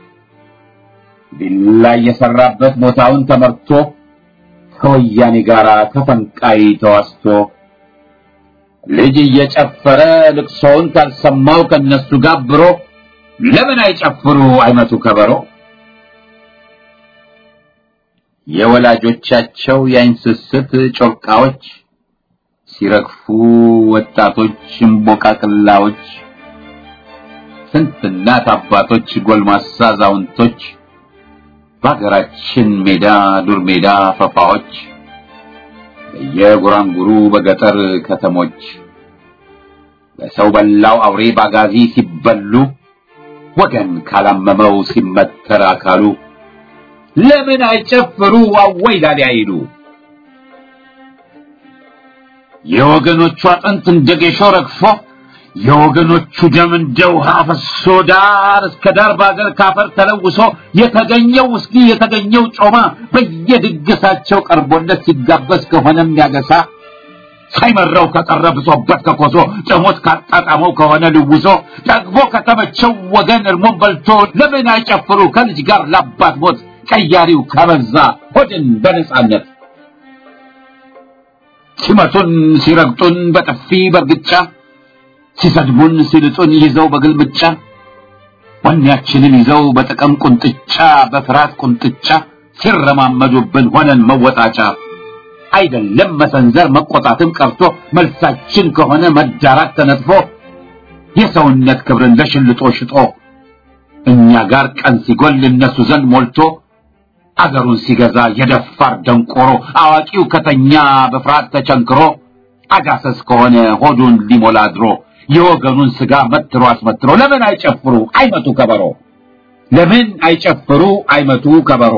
ቢላ የሰራበት ቦታውን ተመርቶ ከወያኔ ጋር ተፈንቃይ ተዋስቶ ልጅ እየጨፈረ ልቅሶውን ካልሰማው ከነሱ ጋብሮ ለምን አይጨፍሩ አይመቱ ከበሮ የወላጆቻቸው የአይን ስስት ጮርቃዎች ሲረግፉ ወጣቶች እምቦቃቅላዎች ስንት እናት አባቶች ጎልማሳ አዛውንቶች በሀገራችን ሜዳ ዱር ሜዳ ፈፋዎች በየጉራንጉሩ በገጠር ከተሞች በሰው በላው አውሬ ባጋዚ ሲበሉ ወገን ካላመመው ሲመተር አካሉ ለምን አይጨፍሩ አወይ ላሊ አይሉ የወገኖቹ አጥንት እንደ ጌሾ ረግፎ የወገኖቹ ደም እንደ ውሃ ፈሶ ዳር እስከ ዳር በአገር ካፈር ተለውሶ የተገኘው ውስኪ የተገኘው ጮማ በየድግሳቸው ቀርቦለት ሲጋበዝ ከሆነ የሚያገሳ ሳይመራው ከቀረ ብሶበት ከኮሶ ጥሞት ካጣጣመው ከሆነ ልውሶ ጠግቦ ከተመቸው ወገን እርሞን በልቶ ለምን አይጨፍሩ ከልጅ ጋር ላባት ሞት ቀያሪው ከበዛ ሆድን በነጻነት ሲመቱን ሲረግጡን በጥፊ በርግጫ ሲሰድቡን ሲልጡን ይዘው በግልምጫ ወኔያችንን ይዘው በጥቅም ቁንጥጫ በፍርሃት ቁንጥጫ ሲረማመዱብን ሆነን መወጣጫ አይደለም መሰንዘር መቆጣትም ቀርቶ መልሳችን ከሆነ መዳራት ተነጥፎ የሰውነት ክብርን ለሽልጦ ሽጦ እኛ ጋር ቀን ሲጎል እነሱ ዘንድ ሞልቶ አገሩን ሲገዛ የደፋር ደንቆሮ አዋቂው ከተኛ በፍርሃት ተቸንክሮ አጋሰስ ከሆነ ሆዱን ሊሞላ ድሮ የወገኑን ስጋ መትሮ አስመትሮ ለምን አይጨፍሩ አይመቱ ከበሮ ለምን አይጨፍሩ አይመቱ ከበሮ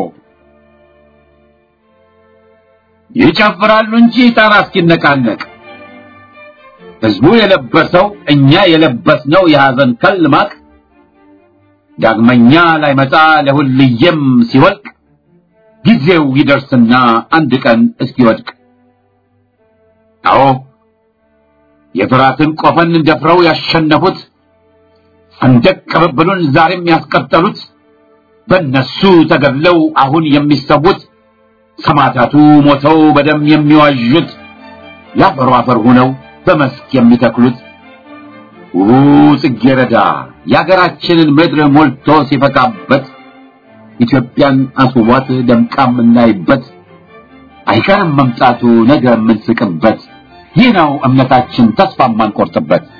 ይጨፍራሉ እንጂ ጣራ እስኪነቃነቅ ህዝቡ የለበሰው እኛ የለበስነው የሐዘን ከል ማቅ ዳግመኛ ላይመጣ ለሁልየም ሲወልቅ ጊዜው ይደርስና አንድ ቀን እስኪወድቅ አዎ የፍራትን ቆፈን ደፍረው ያሸነፉት ሰንደቅ ቅብብሉን ዛሬም ያስቀጠሉት በእነሱ ተገድለው አሁን የሚሰዉት ሰማዕታቱ ሞተው በደም የሚዋዡት ያፈሩ አፈር ሆነው በመስክ የሚተክሉት ውቡ ጽጌረዳ የአገራችንን ምድር ሞልቶ ሲፈካበት ኢትዮጵያን አስውቧት ደምቃ የምናይበት አይቀርም መምጣቱ ነገ የምንስቅበት ይህ ነው እምነታችን ተስፋ የማንቆርጥበት